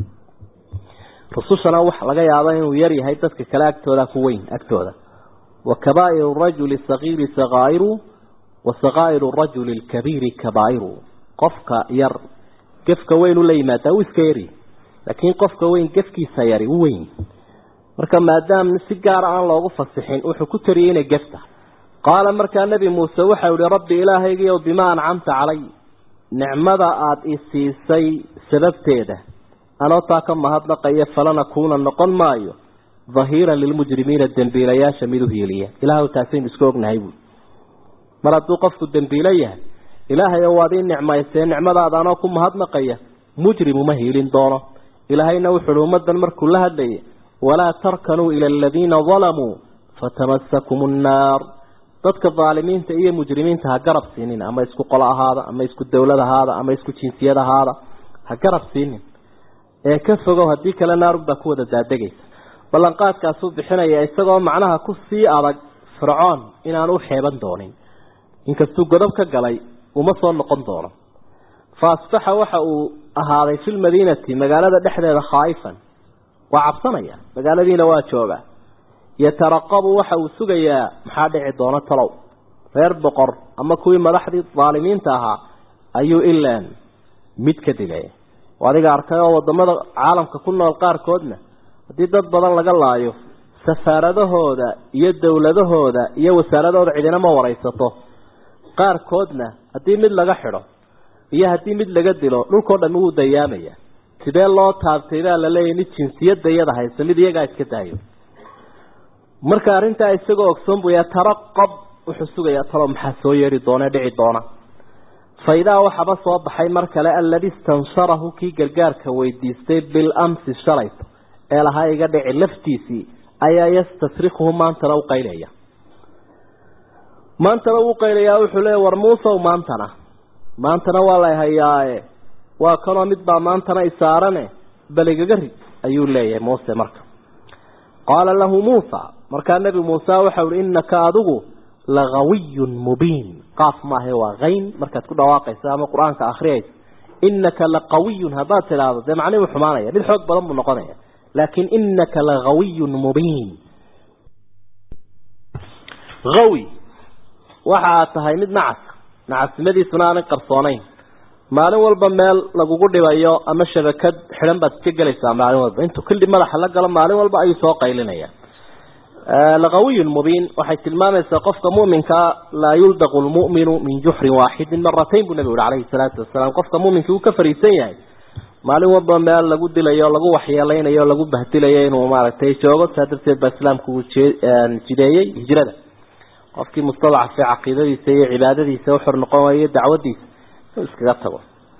rusushana waxa laga yaaba inuu yar yahay dadka kale agtooda ku weyn agtooda wa kabaa'iru rajuli sagiiri sakaa'iru wa sakaa'iru rajuli lkabiiri kabaa'iru qofka yar gefka weyn ula yimaadaa wuu iska yari laakiin qofka weyn gefkiisa yari u weyn marka maadaama si gaara aan loogu fasixin wuxuu ku tariyey inay gefta qaala markaa nebi muuse waxau ihi rabbi ilaahaygiiyow bimaa ancamta calay nicmada aada i siisay sababteeda anoo taa ka mahadnaqaya falanakuuna noqon maayo dahiiran lilmujrimiina dembiilayaasha mid u hiiliya ilaahw taasaynu isku ognahay buui mar hadduu qofku dembiilo yahay ilaahay oo waad ii nicmaysee nicmadaada anoo ku mahadnaqaya mujrim uma hiilin doono ilaahayna wuxuuhi ummaddan markuu la hadlayay walaa tarkanuu ila aladiina dalamuu fatamasakum nnaar dadka daalimiinta iyo mujrimiinta ha garab siinin ama isku qolo ahaada ama isku dowlad ahaada ama isku jinsiyad ahaada ha garab siinin ee ka fogow haddii kale naarunbaa ku wada daadegaysa ballanqaadkaasuu bixinaya isagoo macnaha ku sii adag fircoon inaanu u xeeban doonin inkastuu godob ka galay uma soo noqon doono fa asbaxa waxa uu ahaaday fi lmadiinati magaalada dhexdeeda khaa'ifan waa cabsanaya magaaladiina waa jooga yataraqabu waxa uu sugayaa maxaa dhici doona talow reer boqor ama kuwii madaxdii daalimiinta ahaa ayuu ilaan mid ka digaya adiga arkay oo wadamada caalamka ku nool qaarkoodna haddii dad badan laga laayo safaaradahooda iyo dowladahooda iyo wasaaradooda cidina ma waraysato qaarkoodna haddii mid laga xidho iyo haddii mid laga dilo dhulkao dhan wuu dayaamaya sidee loo taabtay baa laleeyahy mid jinsiyadda iyada hayso mid iyagaa iska daayo marka arrintaa isagoo ogsoon buu yataraqab wuxuu sugayaa talo maxaa soo yeedhi doona dhici doona faidaa waxaba soo baxay mar kale aladi istansharahu kii gargaarka weydiistay bilamsi shalayto ee lahaa iga dhici laftiisii ayaa yastasrikuhu maantana u qaylaya maantana uu qaylayaa wuxuu leeya war muusow maantana maantana waa la hayaaye waa kanoo mid baa maantana isaarane bal igaga rid ayuu leeyahay muuse marka qaala lahu muusa markaa nebi muuse waxau ihi innaka adigu lagawiyun mubiin qaaf maahe waa kayn markaad ku dhawaaqaysa ama qur-aanka akriyaysa innaka laqawiyun haddaad tidhaahdo dee macnihi u xumaanaya mid xoog badan buu noqonaya laakin innaka lagawiyun mubiin awi waxa aad tahay mid nacas nacasnimadiisuna aanay qarsoonayn maalin walba meel lagugu dhibayo ama shabakad xidhan baad iska gelaysaa maalin walba intuu kildhi madaxa la galo maalin walba ayuu soo qaylinaya laqawiyun mubiin waxay tilmaamaysaa qofka muminkaa laa yuldaqu lmu'minu min juxrin waaxidin maratayn buu nabigu ui calayhi salaatu wasalaam qofka muminka uu ka fariisan yahay maalin walba meel lagu dilayo lagu waxyeeleynayo lagu bahdilayo inuu maaragtay joogo saa darteed baa islaamku uu jideeyey hijrada qofkii mustadacafee caqiidadiisa iyo cibaadadiisa uxor noqon waayo dacwadiisa inuu iskaga tago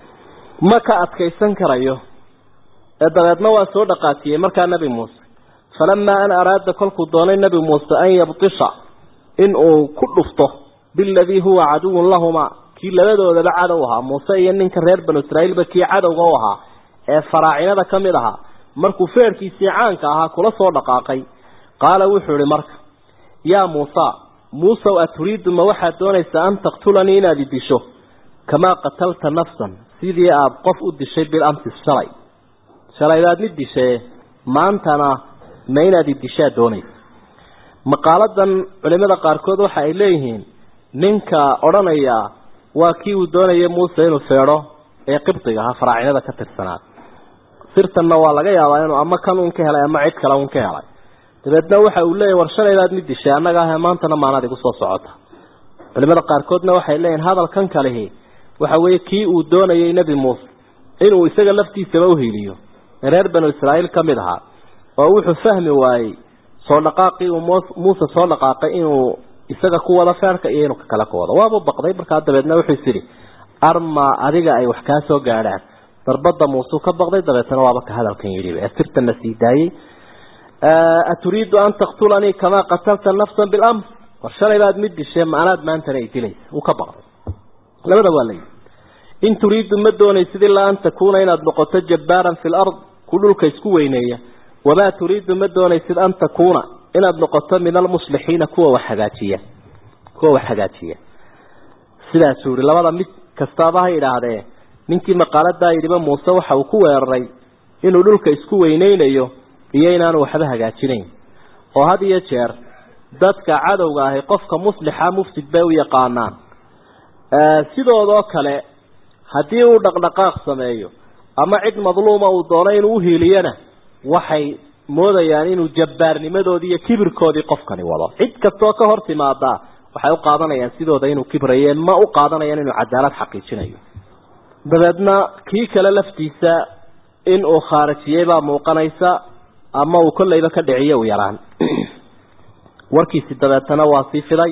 ma ka adkaysan karayo ee dabeedna waa soo dhaqaatiyey markaa nebi muuse falamaa an araada kolkuu doonay nebi muuse an yabtisha in uu ku dhufto biladii huwa caduwun lahuma kii labadoodaba cadow ahaa muuse iyo ninka reer banu israiilba kii cadowga u ahaa ee faraacinada ka mid ahaa markuu feerhkiisii caanka ahaa kula soo dhaqaaqay qaala wuxuu ihi marka yaa muusa muusow aturiidu ma waxaad doonaysaa an taqtulanii inaad i disho kamaa qatalta nafsan sidii aada qof u dishay bil amsi shalay shalay baad mid dishaye maantana ma inaad i dishaad doonaysa maqaaladan culimada qaarkood waxa ay leeyihiin ninka odhanaya waa kii uu doonayay muuse inuu feedho ee qibdiga ahaa faraacinada ka tirsanaa sirtanna waa laga yaabaa inuu ama kan un ka helay ama cid kale un ka helay dabeedna waxa uu leeyahy war shalaydaad mid dishay annaga ahe maantana maanaad igu soo socota culimada qaarkoodna waxay leeyihin hadalkan kalihi waxa weeye kii uu doonayay nebi muuse inuu isaga laftiisaba uhiiliyo reer banu israa'iil ka mid ahaa oo wuxuu fahmi waayey soo dhaqaaqii uu muuse soo dhaqaaqay inuu isaga ku wado feerka iyo inuu kakale ku wado waaba baqday markaa dabeedna wuxuu is idhi arma adiga ay wax kaa soo gaadhaan darbada muuseu ka baqday dabeetna waaba ka hadalkan yidhi ee sirtana sii daayey aturiidu an taqtulanii kamaa qatalta nafsan bilams war shalay baad mid dishee maanaad maantana ay dilaysa wuu ka baqday labada waa layihi in turiidu ma doonaysid ilaa an takuuna inaad noqoto jabbaaran fi lard ku dhulka isku weyneeya wamaa turiidu ma doonaysid an takuuna inaad noqoto min almuslixiina kuwa wax hagaajiya kuwa wax hagaajiya sidaasuu yihi labada mid kastaaba ha idhaahdee ninkii maqaaladaa yidhiba muuse waxa uu ku weeraray inuu dhulka isku weyneynayo iyo inaanu waxba hagaajinayn oo had iyo jeer dadka cadowga ahi qofka muslixa mufsid bay u yaqaanaan sidoodoo kale haddii uu dhaqdhaqaaq sameeyo ama cid madluuma uu doono inuu uhiiliyana waxay moodayaan inuu jabbaarnimadoodii iyo kibirkoodii qofkani wado cid kastoo ka hor timaadaa waxay u qaadanayaan sidooda inuu kibraye ma u qaadanayaan inuu cadaalad xaqiijinayo dabeedna kii kale laftiisa in uu khaarijiyey baa muuqanaysa ama uu kollayba ka dhiciyo u yaraan warkiisi dabeetana waa sii fiday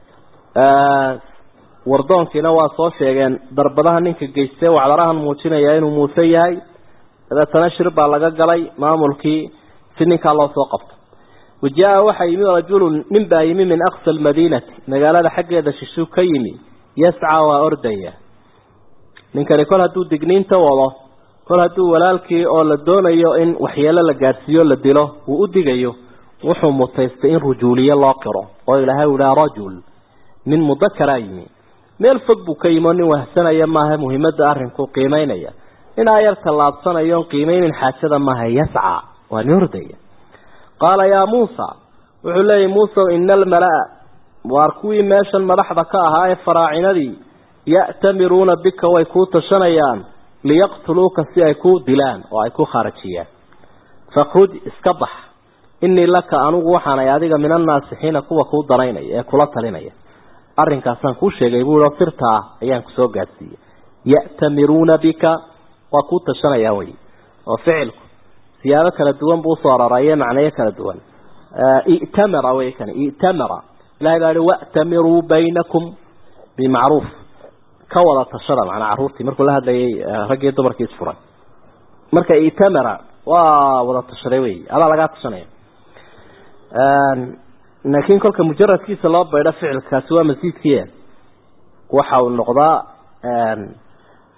wardoonkiina waa soo sheegeen darbadaha ninka geystee wacdarahan muujinaya inuu muuse yahay dabeetana shir baa laga galay maamulkii si ninkaa loo soo qabto wajaa waxaa yimi rajulun nin baa yimi min aqsa almadiinati magaalada xaggeeda shishuu ka yimi yascaa waa ordaya ninkani kol hadduu digniinta wado kol hadduu walaalkii oo la doonayo in waxyeelo la gaadhsiiyo la dilo uu u digayo wuxuu mutaystay in rujuuliye loo qiro oo ilaahay u idhaha rajul nin mudakaraa yimi meel fog buu ka yimi oo nin wahsanaya maaha muhiimadda arrinku qiimeynaya inaa yar tallaabsanayoon qiimeynin xaajada maaha yascaa waa nin ordaya qaala yaa muusa wuxuu leeyahy muusa ina almala-a waar kuwii meeshan madaxda ka ahaa ee faraacinadii ya'tamiruuna bika way kuu tashanayaan liyaqtuluuka si ay ku dilaan oo ay ku khaarajiyaan fakhruj iska bax inii laka anugu waxaanay adiga min annaasixiina kuwa kuu danaynaya ee kula talinaya arrinkaasaan kuu sheegay buu o sirtaa ayaan kusoo gaadsiiyey ya'tamiruuna bika waa kuu tashanayaan wey oo ficilku siyaabo kala duwan buu usoo araraye macneyo kala duwan i'tamara wey kan i'tamara ilahay baa hi wa'tamiruu baynakum bimacruuf ka wada tashada macnaa carruurtii markuu la hadlayay raggii dumarkii isfuray marka i'tamara waa wada tashaday wey adaa lagaa tashanaya laakiin kolka mujaradkiisa loo baydho ficilkaasi waa masiidkiia waxa uu noqdaa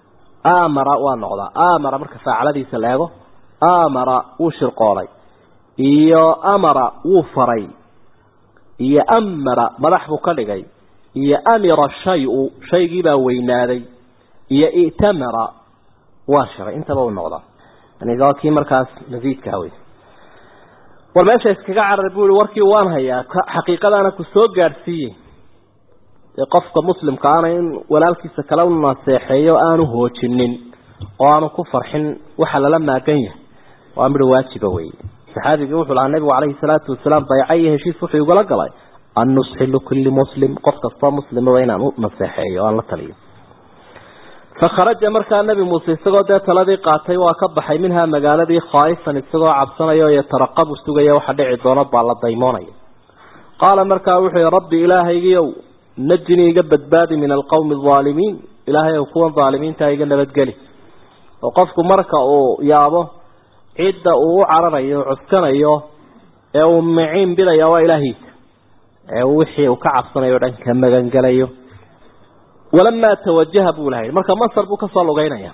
amara waa noqdaa amara marka faacaladiisa la eego amara wuu shirqoolay iyo amara wuu faray iyo amara madax buu ka dhigay iyo amira shayu shaygiibaa weynaaday iyo i'tamara waa shiray intaba u noqdaa yani waa kii markaas masiidka hawey war meesha iskaga carar buu ihi warkii waan hayaa xaqiiqadaana ku soo gaadhsiiyey dee qofka muslimka ana in walaalkiisa kale u naseexeeyo aanu hoojinin oo aanu ku farxin waxa lala maagan yahay waa midho waajiba weeye saxaabigii wuxuu lahaa nabigu calayhi salaatu wasalaam bayca iyo heshiis wuxuu igula galay an nusxi likulli muslim qof kastoo muslimaba inaan u naseexeeyo o aan la taliyo fakharaja markaa nebi muuse isagoo dee taladii qaatay waa ka baxay minhaa magaaladii khaa'ifan isagoo cabsanaya oo yataraqabu sugaya waxa dhici doono baa la daymoonaya qaala markaa wuxuu yihi rabbi ilaahaygiiow najinii iga badbaadi min alqowmi alaalimiin ilaahay ow kuwan daalimiintaa iga nabadgeli oo qofku marka uu yaabo cidda uu u cararayo o cuskanayo ee uu miciin bidaya waa ilaahiisa ee wixii uu ka cabsanayo o dhan ka magangelayo walamaa tawajaha buu lahay marka masar buu kasoo lugeynaya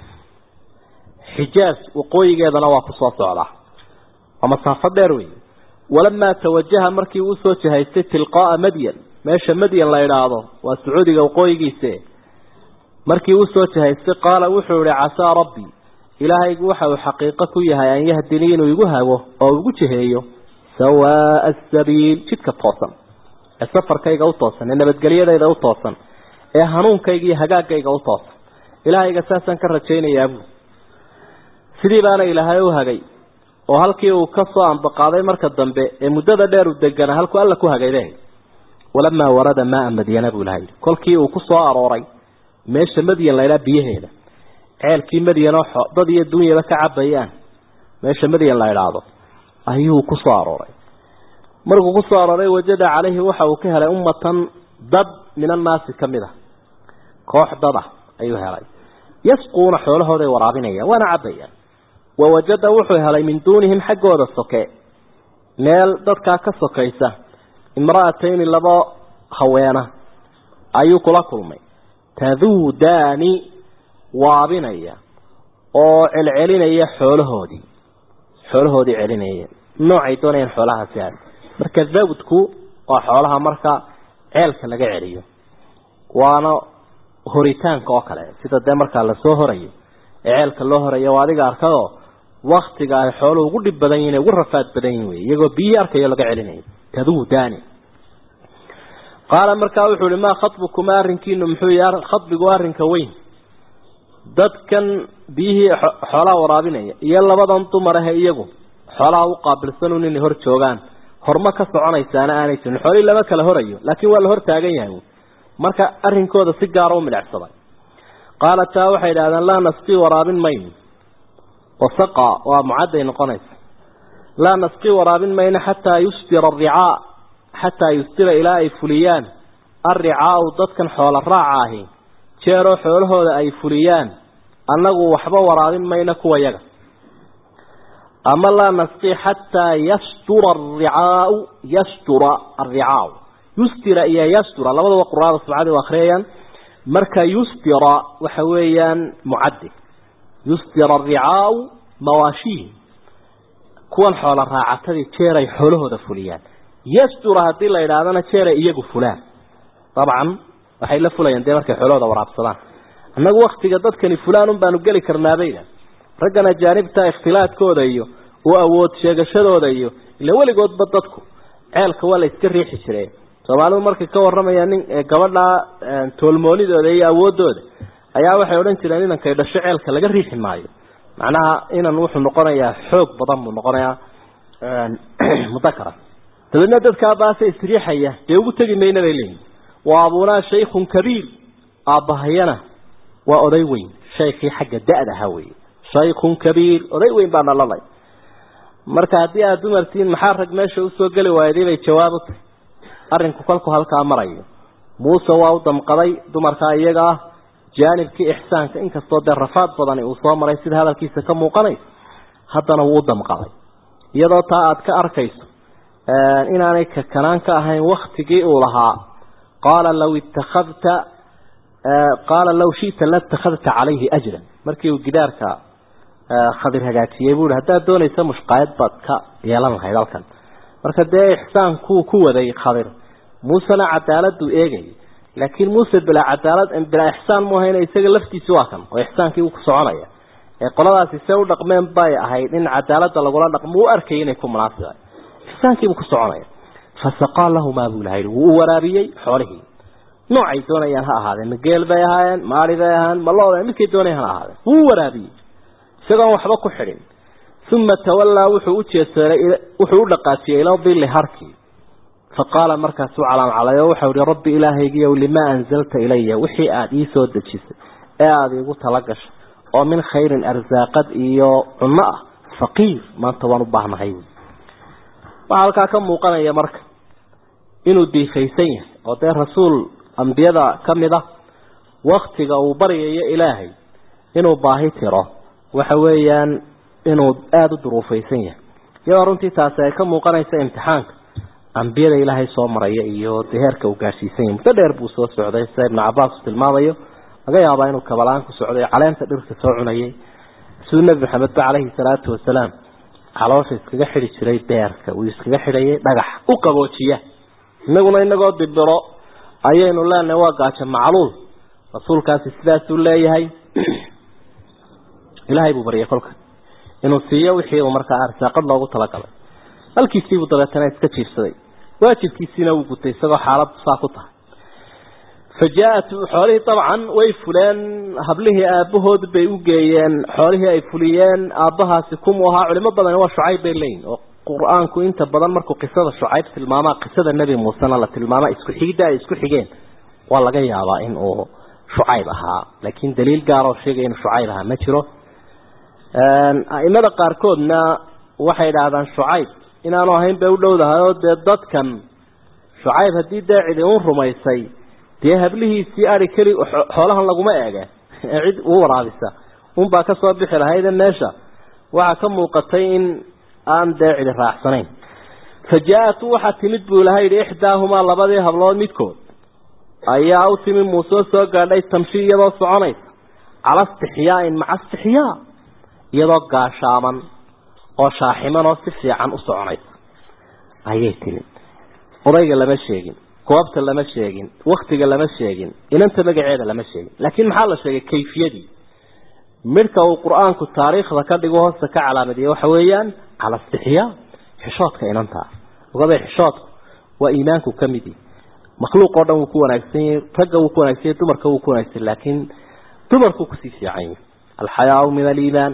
xijaaz waqooyigeedana waa kusoo socdaa waa masaafo dheer wey walamaa tawajaha markii uu usoo jihaystay tilqaaa madyan meesha madyan la idhaahdo waa sacuudiga waqooyigiise markii usoo jihaystay qaala wuxuu ihi casaa rabbi ilaahaygu waxa uu xaqiiqo ku yahay an yahdinii inuu igu hago oo igu jiheeyo sawaaa asabiil jidka toosan ee safarkayga u toosan ee nabadgelyadayda u toosan ee hanuunkayga iyo hagaagayga u toosan ilaahayga saasaan ka rajaynayaa buu sidii baana ilaahay u hagay oo halkii uu ka soo ambaqaaday marka dambe ee muddada dheer u deganaa halkuu alla ku hagayday walamaa warada maaa madyana buu ilahay kolkii uu ku soo arooray meesha madyan laydhaa biyaheeda ceelkii madyan oo dad iyo dunyaba ka cabayaan meesha madyan la idhaahdo ayuu ku soo arooray markuu ku soo arooray wajada calayhi waxa uu ka helay ummatan dad min annaasi ka mid a koox dad ah ayuu helay yasquuna xoolahooday waraabinayaan waana cabayaan wawajada wuxuu helay min duunihim xaggooda soke meel dadkaa ka sokaysa imra'atayni laba haweena ayuu kula kulmay taduudaani waabinaya oo celcelinaya xoolahoodii xoolahoodii celinaya noocay doonayaan xoolahaasi aad marka dawdku waa xoolaha marka ceelka laga celiyo waana horitaanka oo kale sida dee markaa lasoo horayo ee ceelka loo horayo waa adiga arkadoo waktiga ay xooluhu ugu dhib badan yihin ugu rafaad badan yihin wey iyagoo biyihii arkayo laga celinayo taduudaani qaala markaa wuxuu ihi maa khatbukumaa arrinkiinu muxuu yahay khadbigu arrinka weyn dadkan biyihii xoolaha waraabinaya iyo labadan dumar ahe iyagu xoolaha u qaabilsanun inay hor joogaan horma ka soconaysaana aanay jirin xoolihii lama kala horayo laakiin waa la hor taagan yahay marka arrinkooda si gaara u midhacsaday qaala taa waxay idhahdeen laa nasqii waraabin mayno wasaqa waa mucadday noqonaysa laa nasqii waraabin mayno xataa yusdira aricaa xataa yusdira ilaa ay fuliyaan arricaau dadkan xoola raaca ahi jeeroo xoolahooda ay fuliyaan annagu waxba waraabin mayno kuwa yaga ama laa nasqii xataa yastura aricaau yastura arricaau yustira iyo yastura labadaba quraada sabcadi u akhriyayaan marka yustira waxa weeyaan mucaddi yustira aricaau mawaashihi kuwan xoola raacatadii jeeray xoolahooda fuliyaan yastura haddii la idhaahdana jeeray iyagu fulaan dabcan waxay la fulayaan dee markay xoolahooda waraabsadaan annagu waktiga dadkani fulaan un baanu geli karnaabayda raggan ajaanibta ikhtilaadkooda iyo u awood sheegashadooda iyo ila weligoodba dadku ceelka waa la iska riixi jireen soomaalidu markay ka waramayaan nin gabadha toolmoonidooda iyo awoodooda ayaa waxay odhan jireen inankay dhasho ceelka laga riixi maayo macnaha inan wuxuu noqonayaa xoog badan buu noqonayaa mudakara dabeedna dadkaa baase isriixaya dee ugu tegi mayna bay leeyihin wa abunaa shaykhun kabiir aabbahayana waa oday weyn shaykii xagga da-da ahaa wey shaykhun kabiir oday weyn baa nalalay marka haddii aada dumartiin maxaa rag meesha usoo geli waayday bay jawaab u tahay arrinku kolku halkaa marayo muuse waa u damqaday dumarkaa iyaga ah jaanibkii ixsaanka inkastoo dee rafaad badani uu soo maray sida hadalkiisa ka muuqanayso haddana wuu u damqaday iyadoo taa aada ka arkayso inaanay kakanaan ka ahayn waktigii uu lahaa qaala law ittakhadta qaala law shi'ta latakhadta calayhi ajran markii uu gidaarka khadir hagaajiyey buu ihi haddaad doonaysa mushqaayad baad ka yeelan lahayd halkan marka dee ixsaankuu ku waday khadir muusena cadaaladuu eegayay laakiin muuse bilaa cadaalad bilaa ixsaan mu ahayna isaga laftiisi waa kan oo ixsaankii uu ku soconaya ee qoladaasi see u dhaqmeen bay ahayd in cadaaladda lagula dhaqmo u arkayay inay ku munaasiba ixsaankiibuu ku soconaya fasaqaa lahumaa buu ilaha wuu u waraabiyey xoolihii noocay doonayaan ha ahaadeen ma geel bay ahaayeen maari bay ahaayeen ma looda midkay doonayaan ha ahaadeen wuu u waraabiyey isagoon waxba ku xidhin uma tawallaa wuxuu u jeeseeray wuxuu u dhaqaajiyey ila dilli harkii faqaala markaasuu calaamcalay oo waxau ihi rabbi ilaahaygiiyow limaa anzalta ilaya wixii aada ii soo dejisay ee aada iigu tala gashay oo min khayrin arsaaqad iyo cunno ah faqiir maanta waan u baahnahay waxaa halkaa ka muuqanaya marka inuu diifaysan yahay oo dee rasuul ambiyada ka mid ah waktiga uu baryayo ilaahay inuu baahi tiro waxa weeyaan inuu aada u duruufaysan yahay iyadoo runtii taasi ay ka muuqanaysa imtixaanka ambiyada ilaahay soo maraya iyo dee heerka uu gaadhsiisan yahay muddo dheer buu soo socday sida ibnu cabaas uu tilmaamayo laga yaabaa inuu kabalaan ku socday caleenta dhirka soo cunayay siduu nebi maxamed ba caleyhi salaatu wasalaam caloosha iskaga xidhi jiray beerka uu iskaga xidhayay dhagax u qaboojiya inaguna inagoo dibiro ayaynu leenahay waa gaajo macluul rasuulkaasi sidaasuu leeyahay ilaahay buu baryay kolka inuu siiyo wixii uu markaa arsaaqad loogu talagalay halkiisiibuu dabeetana iska jiifsaday waajibkiisiina wuu gutay isagoo xaalad saa ku tahay fa jaa-at xoolihii dabcan way fuleen hablihii aabahood bay u geeyeen xoolihii ay fuliyeen aabbahaasi kumuu ahaa culimo badan waa shucayb bay leeyihin oo qur-aanku inta badan markuu qisada shucayb tilmaamaa qisada nebi muusena la tilmaama isku xigidda ay isku xigeen waa laga yaabaa in uu shucayb ahaa laakiin daliil gaaroo sheegaya inuu shucayb ahaa ma jiro a'imada qaarkoodna waxay idhaahdaan shucayb inaanu ahayn bay u dhowdahay oo dee dadkan shucayb haddii dee cidi un rumaysay dee hablihiisii ari keli xoolahan laguma eege ee cid u waraabisa unbaa ka soo bixi lahayde meesha waxaa ka muuqatay in aan dee cidi raacsanayn fa jaa-at waxaa timid buu ilaha yidhi ixdaahumaa labadii hablood midkood ayaa u timi muusoo soo gaadhay tamshi iyadoo soconaysa cala istixyaain maca istixyaa iyadoo gaashaaman oo shaaximan oo si fiican u soconaysa ayay timi odayga lama sheegin goobta lama sheegin waktiga lama sheegin inanta magaceeda lama sheegin laakiin maxaa la sheegay kayfiyadii midhka uu qur-aanku taariikhda ka dhigo hoosta ka calaamadiye waxa weeyaan cala istixyaa xishoodka inantaa ogabay xishoodku waa iimaanku ka midi makhluuq oo dhan wuu ku wanaagsan yahay ragga wuu ku wanaagsan yahay dumarka wuu ku wanaagsan laakiin dumarkuu kusii fiican yahay alxayaau min aliimaan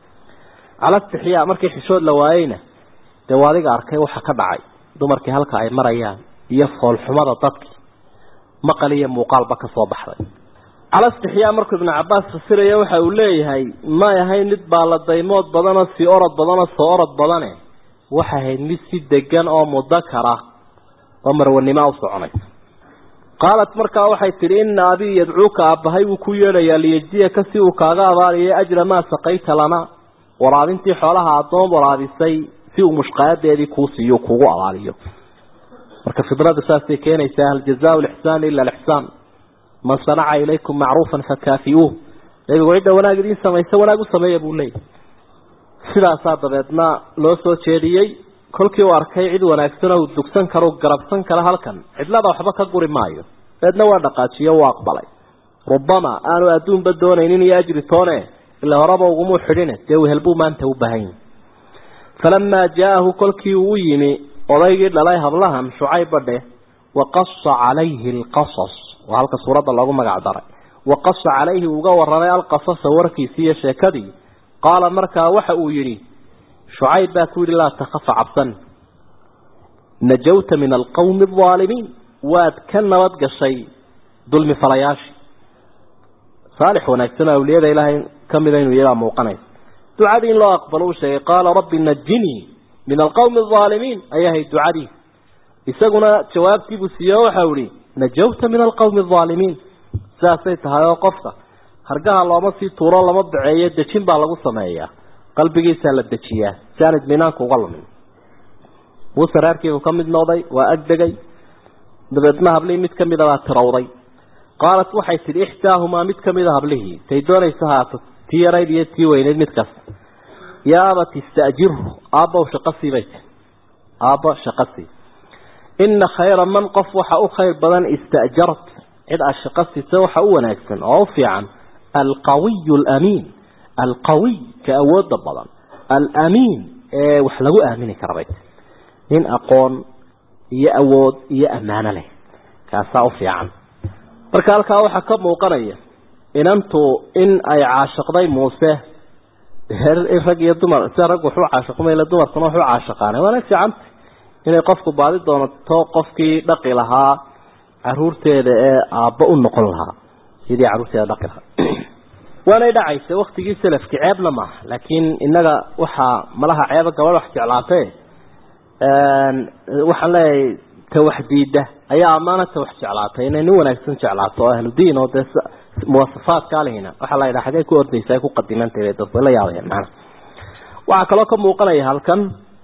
cala istixyaa markii xishood la waayeyna dee waa adiga arkay waxa ka dhacay dumarkii halka ay marayaan iyo foolxumada dadkii maqal iyo muuqaalba ka soo baxday cala istixyaa markuu ibnu cabaas fasiraya waxa uu leeyahay may ahayn mid baaladaymood badanoo sii orod badanoo soo orod badane waxay ahayd mid si degan oo mudakara oo marwanimo u soconaysa qaalat markaa waxay tidhi ina abii yadcuuka aabbahay wuu ku yeedhayaa liyejziyaka si uu kaaga abaaliyo ajra maa saqayta lana waraabintii xoolaha addoon waraabisay si uu mushqaayadeedii kuu siiyo kugu abaaliyo marka fidradu saasay keenaysaa hal jazaau lixsaan ila alixsaan man sanaca ilaykum macruufan fakaafiuuh nabigu cidda wanaag idiin samaysa wanaag u sameeya buu leeyahy sidaasaa dabeedna loo soo jeediyey kolkii uu arkay cid wanaagsan oo dugsan karo garabsan kara halkan cidlada waxba ka guri maayo dabeedna waa dhaqaajiyo u aqbalay rubama aanu adduunba doonaynin iyo ajri toone ila horaba ugumuu xidhine dee wehelbuu maanta u baahan yahi falamaa jaa-ahu kolkii uu u yimi odaygii dhalay hablahan shucayb badhe waqasa calayhi alqasas waa halka suuradda loogu magac daray waqasa calayhi uga waramay alqasasa warkiisii iyo sheekadii qaala markaa waxa uu yidhi shucayb baa ku yidhi laa takafa cabsan najawta min alqawmi aldaalimiin waad ka nabad gashay dulmi falayaashii saalix wanaagsan oo awliyada ilaahay ka mida inuu iyagaa muuqanaysa ducadii in loo aqbalo uu sheegay qaala rabbi najinii min alqawmi aldaalimiin ayahay ducadii isaguna jawaabtiibuu siiye waxau ihi najawta min alqawmi aldaalimiin sidaasay tahay oo qofka hargaha looma sii tuuro lama baceeyo dejin baa lagu sameeyaa qalbigiisaa la dejiyaa si aan idminaanku uga lumin muuse reerkiibuu ka mid noqday waa agdegay dabeedna hablihii mid kamida baa tirawday qaalat waxay tidhi ixdaahumaa mid kamida hablihii tay doonaysa haato tii yarayd iyo tii weyneyd mid kasta yaa abati ista'jirhu aabbow shaqo sii bay tii aabbo shaqo sii ina khayra man qof waxa u khayr badan ista'jart cid aad shaqo siisa waxa u wanaagsan oo u fiican alqawiyu alamiin alqawiy ka awooda badan alamiin ee wax lagu aamini kara bay tii nin aqoon iyo awood iyo ammaano leh kaasaa u fiican marka halkaa waxaa ka muuqanaya inantu in ay caashiqday muuse rag iyo dumar sida rag wuxuu caashiqmayla dumarkuna wuxuu caashiqaanay waana fiicanta inay qofku baadi doonato qofkii dhaqi lahaa caruurteeda ee aabbo u noqon lahaa sidii caruurteeda dhaqi lahaa waanay dhacaysa waktigii salafki ceebna maaha laakiin innaga waxaa malaha ceeba gabadh wax jeclaatee waxaan leeyahay ta wax diida ayaa ammaana ta wax jeclaatay inay nin wanaagsan jeclaato oo ahlu diin oo dee muwasafaadkaa lehina waxaa la yidhaha xagee ku ordaysa ay ku qadimantahay dad way la yaabayaan macana waxaa kaloo ka muuqanaya halkan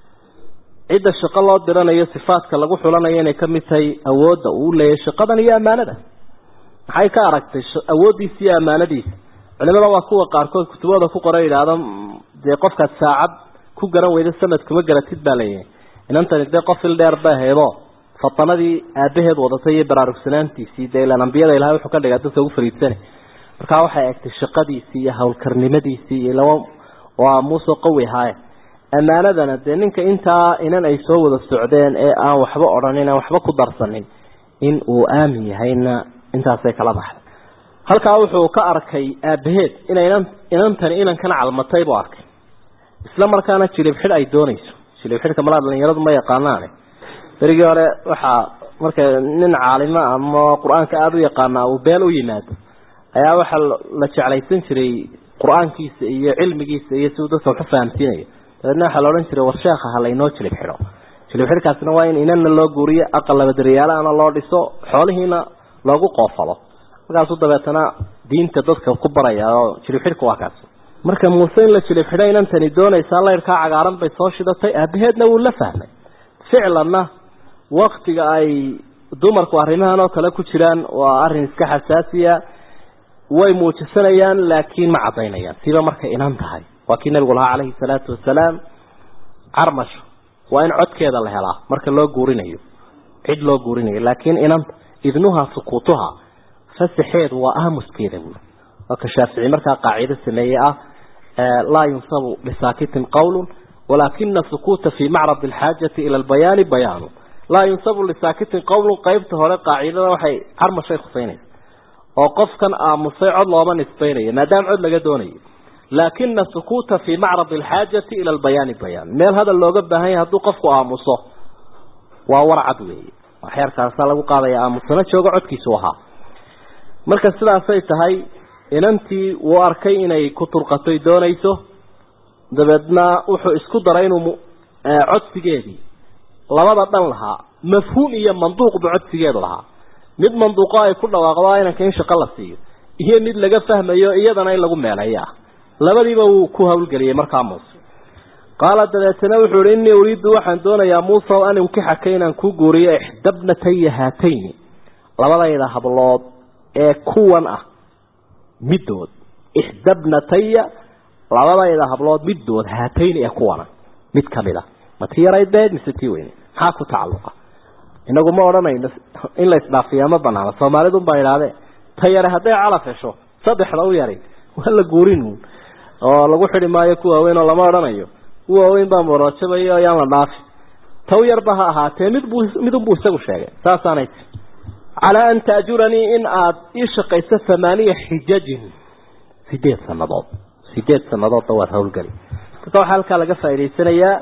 cidda shaqo loo diranayo sifaadka lagu xulanayo inay ka mid tahay awoodda uu leeyahay shaqadan iyo ammaanada maxay ka aragtay awooddiisa iyo ammaanadiisa culimada waa kuwa qaarkood kutubada ku qoran yidhaahdo dee qofkaad saacad ku garan weyda sanad kuma garatid baa leeyahay inantani dee qof il dheer ba heedo fatanadii aabaheed wadatay iyo baraarugsanaantiisii dee ilaan ambiyada ilahay wuxuu ka dhigaa dadka ugu fariidsane markaa waxay egtay shaqadiisii iyo howlkarnimadiisii iyo laba waa muuse qawi ahaaye ammaanadana dee ninka intaa inan ay soo wada socdeen ee aan waxba odhanin aan waxba ku darsanin in uu aamin yahayna intaasay kala baxday halkaa wuxuu ka arkay aabaheed inay inan inantani inankana calmatay buu arkay isla markaana jilib xidh ay doonayso jilib xidhka malaa dhalinyaradu ma yaqaanaane berigii hore waxaa marka nin caalimo ama qur-aanka aada u yaqaana uu beel u yimaado ayaa waxaa la jeclaysan jiray qur-aankiisa iyo cilmigiisa iyo siduu dadka waxu fahamsiinayo dabeedna waxaa la odhan jiray war sheekha ha laynoo jilib xidho jilib xidhkaasina waa in inanna loo guuriyo aqal labadariyaalaana loo dhiso xoolihiina loogu qoofalo markaasuu dabeetana diinta dadka ku baraya oo jilib xidhka waa kaas marka muuse in la jilib xidho inantani doonaysaa laydhkaa cagaaran bay soo shidatay aabaheedna wuu la fahmay ficlanna waktiga ay dumarku arrimahan oo kale ku jiraan waa arrin iska xasaasiya way muujisanayaan laakiin ma caddaynayaan siba markay inan tahay waa kii nabigu lahaa calayhi salaatu wasalaam carmasho waa in codkeeda la helaa marka loo guurinayo cid loo guurinayo laakiin inanta idnuha sukuutuha fasaxeedu waa aamuskeeda buuri waa ka shaafici markaa qaacido sameeye ah laa yunsabu lisaakitin qawlun walaakina sukuuta fii macrad alxaajati ila albayaani bayaanu laa yunsabu lisaakitin qawlun qeybta hore qaacidada waxay carmashay khuseynaysa oo qofkan aamusay cod looma nisbaynayo maadaama cod laga doonayo laakina sukuuta fii macrad alxaajati ila albayaani bayaan meel hadal looga baahan yahay hadduu qofku aamuso waa warcad weeye waxyarkaasaa lagu qaadaya aamusana joogo codkiisu ahaa marka sidaasay tahay inantii wuu arkay inay ku turqatoy doonayso dabeedna wuxuu isku daray inuu codsigeedii labada dhan lahaa mafhuum iyo manduuqbu codsigeedu lahaa mid manduuqo ay ku dhawaaqdo inanka in shaqo la siiyo iyo mid laga fahmayo iyadana in lagu meeleeyo ah labadiiba wuu ku hawlgeliyey markaa muuse qaala dabeetana wuxuu ihi innii uriiddu waxaan doonayaa muuse o an unkixaka inaan ku guuriyo ixdabnataya haatayni labadayda hablood ee kuwan ah middood ixdabnataya labadayda hablood middood haatayni ee kuwana mid kamid a ma tii yarayd beed mise tii weyne maxaa ku tacalluqa inagu ma odhanayno in la isdhaafiyaa ma banaano soomaalidun baa idhahdee ta yare hadday calaf hesho saddexda u yari waa la guurin oo lagu xidi maayo ku waaweyn oo lama odhanayo ku waaweyn baa moroojabaya ayaan la dhaafi taw yarba ha ahaatee midbuu midunbuu isagu sheegay saasaanay ti calaa an taajuranii in aada ii shaqayso thamaaniya xijajin sideed sanadood sideed sanadoodna waad hawlgeli marka waxaa halkaa laga faa'idaysanayaa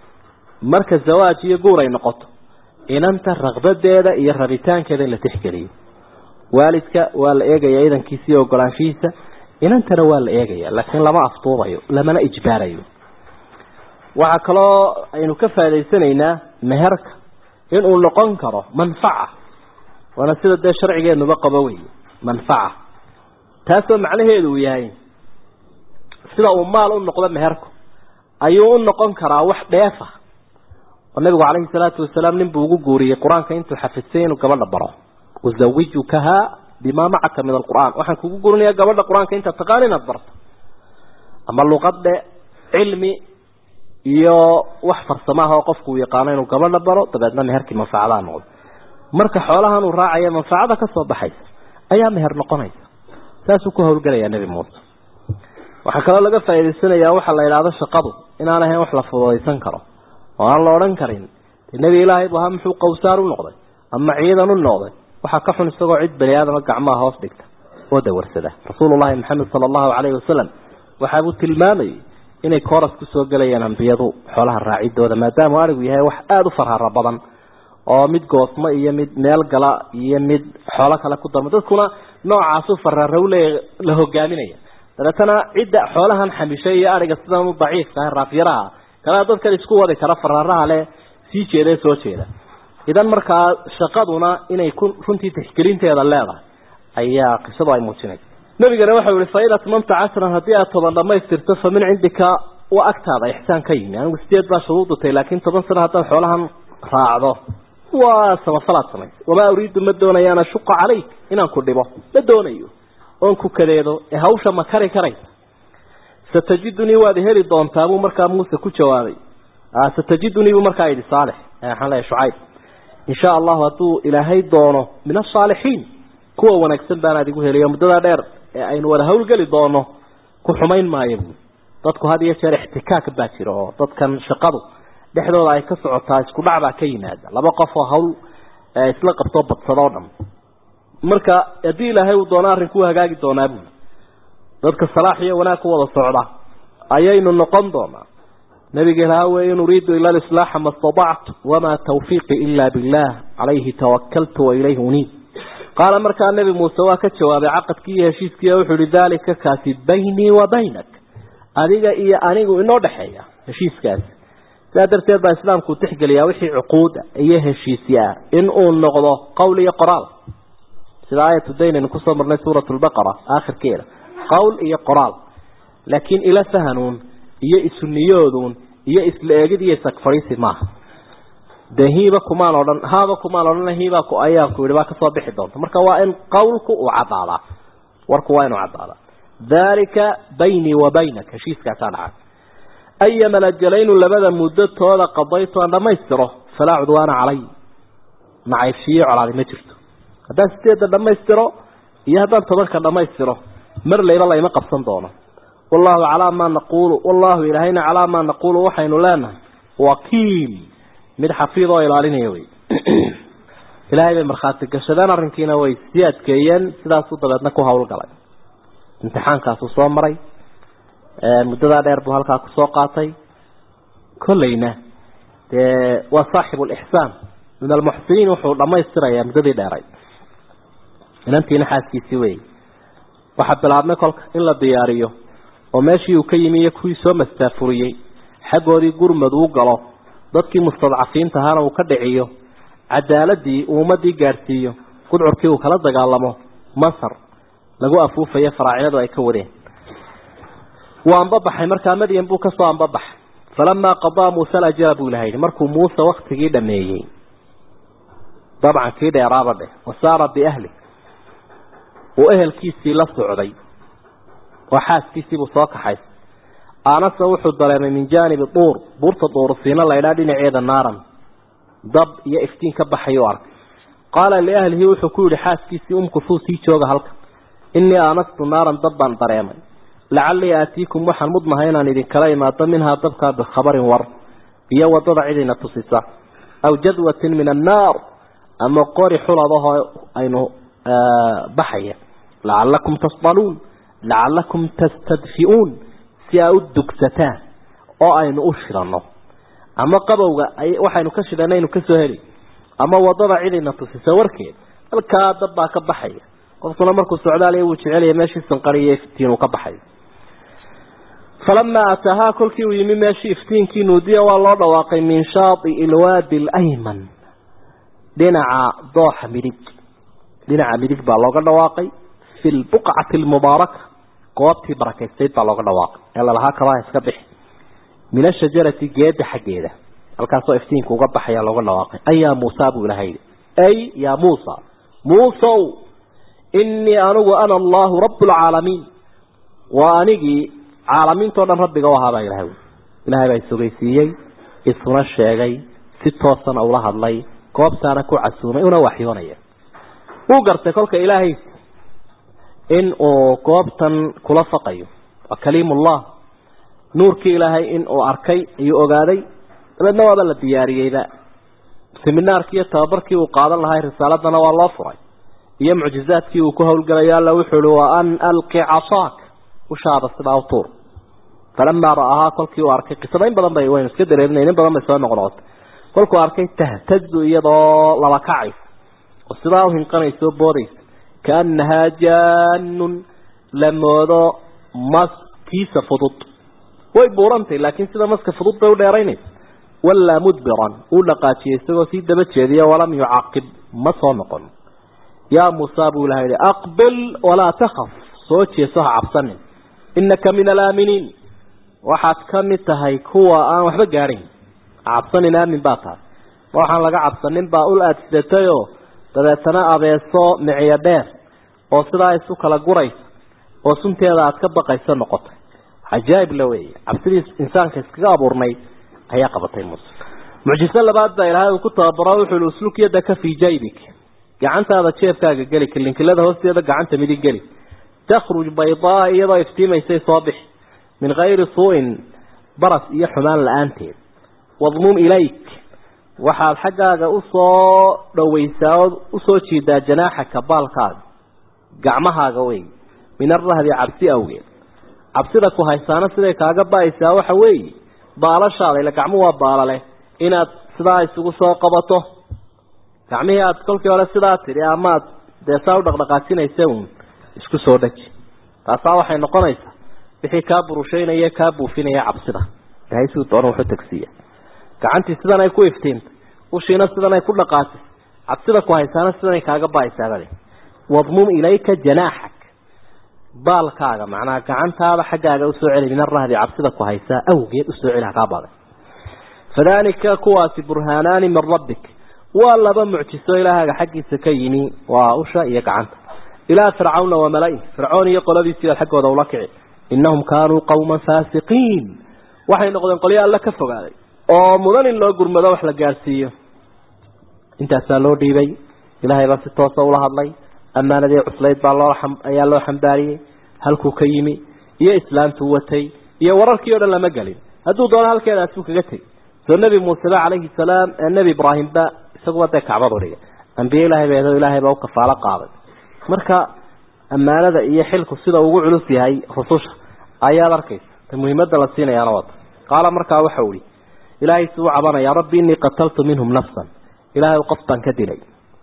marka zawaaj iyo guur ay noqoto inanta raqbadeeda iyo rabitaankeeda in la tixgeliyo waalidka waa la eegaya idankiisa iyo ogolaanshihiisa inantana waa la eegaya laakiin lama afduubayo lamana ijbaarayo waxaa kaloo aynu ka faa'idaysanaynaa meherka inuu noqon karo manfaca waana sida dee sharcigeenuba qabo wey manfaca taasoo macnaheedu uu yahay sida uu maal u noqdo meherku ayuu u noqon karaa wax dheefa oo nabigu calayhi salaatu wasalaam nin buu ugu guuriyey qur-aanka intuu xafidsay inuu gabadha baro uzawijukaha bimaa macaka min alqur'aan waxaan kugu gurinayaa gabadha qur-aanka intaad taqaan inaad barto ama luqad dhe cilmi iyo wax farsamaha oo qofku uu yaqaano inuu gabadha baro dabeedna meherkii manfacadaa noqdo marka xoolahan uu raacaya manfacada kasoo baxaysa ayaa meher noqonaysa saasuu ku hawlgelayaa nebi muuse waxaa kaloo laga faa'idaysanayaa waxaa la idhaahdo shaqadu inaan ahayn wax la fududaysan karo oo aan la odhan karin dee nebi ilaahay bu ahaa muxuu qawsaar u noqday ama ciidan u noqday waxaa ka xun isagoo cid bani aadama gacmaha hoos dhigta oo dawarsada rasuulullahi maxamed sala allahu calayhi wasalam waxaabuu tilmaamayay inay kooras kusoo gelayaan ambiyadu xoolaha raacidooda maadaamuu arigu yahay wax aada u farharo badan oo mid goosmo iyo mid meel gala iyo mid xoolo kale ku darmo dadkuna noocaasu fararo le la hogaaminaya dabeetana cidda xoolahan xamishay iyo ariga sidan u daciifka ah raafyaraha kalea dadkan isku wadi kara fararaha le sii jeeda ee soo jeeda idan markaa shaqaduna inay ku runtii tixgelinteeda leedahay ayaa qisadu ay muujinaysa nabigana waxau yihi fain atmamta cashran haddii aad toban dhamaystirto fa min cindika waa agtaada ixsaan ka yimi anigu sideed baa shuruudutay laakiin toban sano haddaad xoolahan raacdo waa samafalaad samaysa wamaa uriidu ma doonayo an ashuqa calayk inaan ku dhibo ma doonayo oon ku kadeedo ee hawsha ma kari karaysa satajidunii waad heli doontaa buu markaa muuse ku jawaabay satajidunii buu markaa yidhi saalix waxaan leeyahay shucayb insha allahu hadduu ilaahay doono min asaalixiin kuwa wanaagsan baanaad igu heliyo muddadaa dheer ee aynu wada hawlgeli doono ku xumayn maayo buu dadku had iyo jeer ixtikaak baa jira oo dadkan shaqadu dhexdooda ay ka socotaa isku dhac baa ka yimaada laba qof oo hawl isla qabtoo badsado o dhan marka haddii ilaahay uu doono arrinku hagaagi doonaa buuli dadka salaax iyo wanaag ku wada socda ayaynu noqon doonaa nabiga ilaha wey in uriidu ila lislaaxa ma statactu wamaa tawfiiqi ila billah calayhi tawakaltu wa ilayhi uniib qaala markaa nebi muuse waa ka jawaabay caqadkii iyo heshiiskii wuxuu yihi daalika kaasi baynii wa baynak adiga iyo anigu inoo dhexeeya heshiiskaasi sidaa darteed baa islaamku u tixgeliyaa wixii cuquuda iyo heshiisya ah in uu noqdo qowl iyo qoraal sida aayatu daynaynu kusoo marnay suurat lbaqara aakhirkeeda qowl iyo qoraal laakiin ila fahanuun iyo isuniyooduun iyo isla eegid iyo isagfadhiisi maaha dee hiiba kumaan odhan haaba kumaan odhan hiibaa ku ayaanku yihi baa kasoo bixi doonta marka waa in qowlku uu caddaadaa warku waa inuu caddaadaa daalika baynii wa baynak heshiiskaasaa dhacay ayama lajalaynu labada muddotooda qadaytu aan dhammaystiro falaa cudwaana calay nacaybshiyo colaadi ma jirto haddaan sideedda dhammaystiro iyo haddaan tobanka dhammaystiro mar layba layma qabsan doono wallahu calaa maa naquulu wallahu ilaahayna calaa maa naquulu waxaynu leenahay wakiil mid xafiid oo ilaalinaya wey ilaahay bay markhaati gashadeen arrinkiina way sii adkeeyeen sidaasuu dabeedna ku hawlgalay imtixaankaasuu soo maray muddadaa dheer buu halkaa kusoo qaatay kollayna dee waa saaxibu lixsaan min almuxsiniin wuxuu dhammaystirayaa muddadii dheeray inantiina xaaskiisii wey waxaa bilaabmay kolka in la diyaariyo oo meeshii uu ka yimi iyo kuwii soo mastaafuriyey xaggoodii gurmad uu galo dadkii mustadcafiinta ahaana uu ka dhiciyo cadaaladii uu ummadii gaadhsiiyo gudcurkii uu kala dagaalamo masar lagu afuufayo faraacinadu ay ka wadeen wuu ambabaxay markaa madyan buu kasoo ambabaxay falamaa qadaa muuse alajala buu ilaha yidhi markuu muuse waktigii dhameeyey dabcan kii dheeraaba dheh wasaara biahli uu ehelkiisii la socday oo xaaskiisiibuu soo kaxay aanase wuxuu dareemay min jaanibi duur buurta duurusiina laydhaa dhinaceeda naaran dab iyo iftiin ka baxay u arkay qaala liahlihi wuxuu ku yihi xaaskiisii umkusuu sii jooga halka innii aanastu naaran dab baan dareemay lacallii aatiikum waxaan mudnahay inaan idinkala imaado minhaa dabkaa bikhabarin war iyo wadada cidina tusisa aw jadwatin min annaar ama qori xuladahoo aynu baxaya lacalakum tasdaluun lacalakum tastadfi'uun si aa u dugsataan oo aynu u shidanno ama qabowga waxaynu ka shidhanna aynu kasoo heli ama wadada cidina tusisa warkeed halkaa dab baa ka baxaya qofkuna markuu socdaaliya wuu jecelaya meeshii sanqariyo iftiin uu ka baxayo falamaa ataahaa kolkii uu yimi meeshii iftiinkii nuudiya waa loo dhawaaqay min shaai ilwaadi alayman dhinaca dooxa midig dhinaca midig baa looga dhawaaqay fi lbuqcati almubaaraka goobtii barakaystayd baa looga dhawaaqay ee lalahaa kabaa iska bixi min ashajarati geeda xaggeeda halkaasoo iftiinka uga baxaya looga dhawaaqay ay yaa muusa buu ilaha yidhi ay yaa muusa muusow innii anigu ana allahu rabu lcaalamiin waa anigii caalamiintao dhan rabbiga u ahaabaa ilahay ilaahay baa isogeysiiyey isuna sheegay si toosana ula hadlay goobtaana ku casuumay una waxyoonaya wuu gartay kolka ilaahay in uu goobtan kula faqayo waa kaliimullah nuurkii ilaahay in uu arkay ayuu ogaaday dabeedna waaba la diyaariyeyba seminaarkii iyo tababarkii uu qaadan lahay risaaladana waa loo furay iyo mucjizaadkii uu ku howlgalayo alla wuxuu uhi wa an alqi casaak ushaada sidaa u tuur falamaa ra'ahaa kolkii uu arkay qisada in badan bay waynu iska dareerinay in badan bay soo noqnoqotay kolkuu arkay tahtadu iyadoo laba kacaysa oo sidaa u hinqanaysa oo boodaysa kaanahaa jaanun la moodo maskiisa fudud way buurantay laakiin sida maska fudud bay u dheeraynaysa wallaa mudbiran uu dhaqaajiyey isagoo sii daba jeediya walam yucaqib ma soo noqon yaa muusa buu ilaha yihi aqbil walaa takhaf soo jeeso ha cabsanin inaka min alaaminiin waxaad ka mid tahay kuwa aan waxba gaadhayn cabsanin aamin baa tahay ma waxaan laga cabsanin baa ul aada sidatayoo dabeetana abeeso miciyo dheer oo sidaa isu kala guraysa oo sunteeda aada ka baqayso noqotay cajaa'ib la weeye cabsidii insaanka iskaga abuurnayd ayaa qabatay muuse mucjiso labaad baa ilaahay uu ku tababaro wuxuu ihi usluk yadaka fii jaybik gacantaada jeefkaaga geli kilinkilada hoosteeda gacanta midig geli takhruj baydaa iyadoo iftiimaysay soo bixi min kayri suu-in baras iyo xumaan la-aanteed wadmum ilayk waxaad xaggaaga usoo dhoweysaa oo usoo jiidaa janaaxaka baalkaaga gacmahaaga wey min arahbi cabsi awgeed cabsida ku haysaana siday kaaga ba-aysaa waxa weeye baalashaada ila gacmuhu waa baalaleh inaad sidaa isugu soo qabato gacmihii aada kolkii hore sidaa tidhi amaad dee saa u dhaqdhaqaajinaysa uun isku soo dhaji taasaa waxay noqonaysaa wixii kaa burushaynaya kaa buufinaya cabsida ilahay siduu doona wuxu tagsiiya gacantii sidan ay ku iftiintay ushiina sidan ay ku dhaqaasay cabsida ku haysaana sidanay kaaga ba-aysaabale wadmum ilayka janaaxak baalkaaga macnaha gacantaada xaggaaga usoo celi min arahbi cabsida ku haysaa awgeed usoo celi hakaa baday fadalika kuwaasi burhaanaani min rabbik waa laba mucjiso ilaahaaga xaggiisa ka yimi waa usha iyo gacanta ilaa fircawna wa mala-i fircoon iyo qoladiisii baad xaggooda ula kici innahum kaanuu qawman faasiqiin waxay noqdeen qolyo alla ka fogaaday oo mudan in loo gurmado wax la gaadhsiiyo intaasaa loo dhiibay ilaahay baa si toosa ula hadlay ammaanadii cuslayd baa loo ayaa loo xambaariyey halkuu ka yimi iyo islaamtuu watay iyo wararkii o dhan lama gelin hadduu doono halkeedaasuu kaga tegay soo nebi muuseba calayhi salaam ee nebi ibraahimba isaguba dee kacbadu dhigay ambiye ilahay ba ilaahay baa u kafaalo qaaday marka ammaanada iyo xilku sida ugu culus yahay rususha ayaad arkaysa ta muhiimada la siinayaana wata qaala markaa waxau ihi ilaahay suu cabanaya rabbi inii qataltu minhum nafsan ilaahay qof baan ka dilay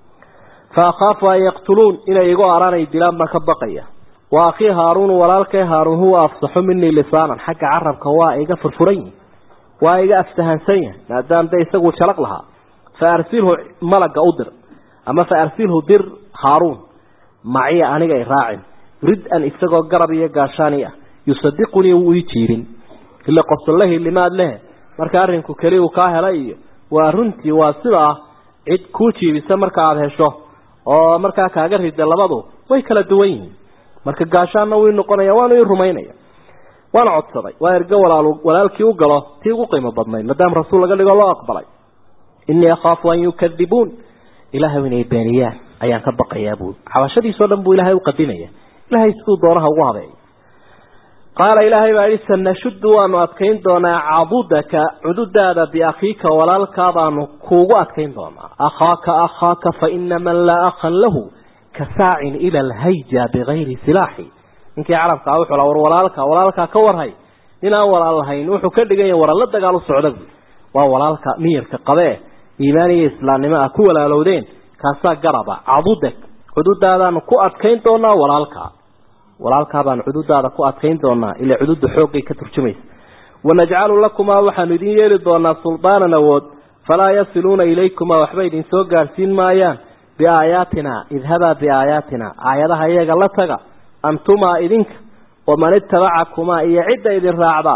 fa akhaafu an yaqtuluun inay igu araanay dilaan baan ka baqaya wa akhii haaruunu walaalkay haaruun huwa afsaxu minii lisaanan xagga carabka waa iga furfuran yihi waa iga aftahansan yahay maadaam de isagu jalaq lahaa fa arsilhu malaga u dir ama fa arsilhu dir haaruun maciya aniga i raacin rid-an isagoo garab iyo gaashaani ah yusadiqunii wuu ii jiirin ila qofsallahi limaad leh marka arrinku keli uu kaa helay iyo waa runtii waa sidaa cid kuu jiibisa marka aada hesho oo markaa kaaga rida labadu way kala duwan yihiin marka gaashaanna wuu noqonaya waanu ii rumaynaya waana codsaday waa ergo walaal walaalkii u galo tii ugu qiimo badnayd maadaama rasuul laga dhigo loo aqbalay inii akhaafu an yukadibuun ilaahay inay beeniyaan ayaan ka baqayaa buu xabashadiisoo dhan buu ilaahay u qadimaya ilaahay siduu doonaha ugu habeeyo qaala ilaahay baa yihi sanashuddu waanu adkayn doonaa cadudaka cududaada biakhiika walaalkaabaanu kuugu adkayn doonaa akhaaka akhaaka fa ina man laa akhan lahu ka saacin ila alhayja bigayri silaaxi ninkii carabkaa wuxuu la war walaalka walaalkaa ka warhay inaan walaal lahayn wuxuu ka dhigan yahay waran la dagaal u socda buui waa walaalka miyirka qabee iimaan iyo islaamnimo ah ku walaalowdeen kaasaa garaba cadudak cududaadaanu ku adkayn doonaa walaalkaa walaalkaa baanu cududaada ku adkayn doonaa ilaa cududa xooggay ka turjumaysa wanajcalu lakumaa waxaanu idin yeeli doonaa suldaanan awood falaa yasiluuna ilaykumaa waxba idin soo gaadhsiin maayaan biaayaatina idhabaa biaayaatina aayadaha iyaga la taga antumaa idinka waman itabacakumaa iyo cidda idin raacdaa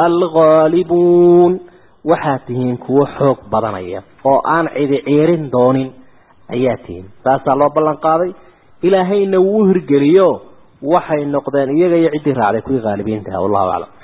alghaalibuun waxaad tihiin kuwo xoog badanaya oo aan cidi ciirin doonin ayaa tihiin saasaa loo ballan qaaday ilaahayna wuu hirgeliyo waxay noqdeen iyaga iyo ciddii raacday kuwii haalibiintaha wallahu aclam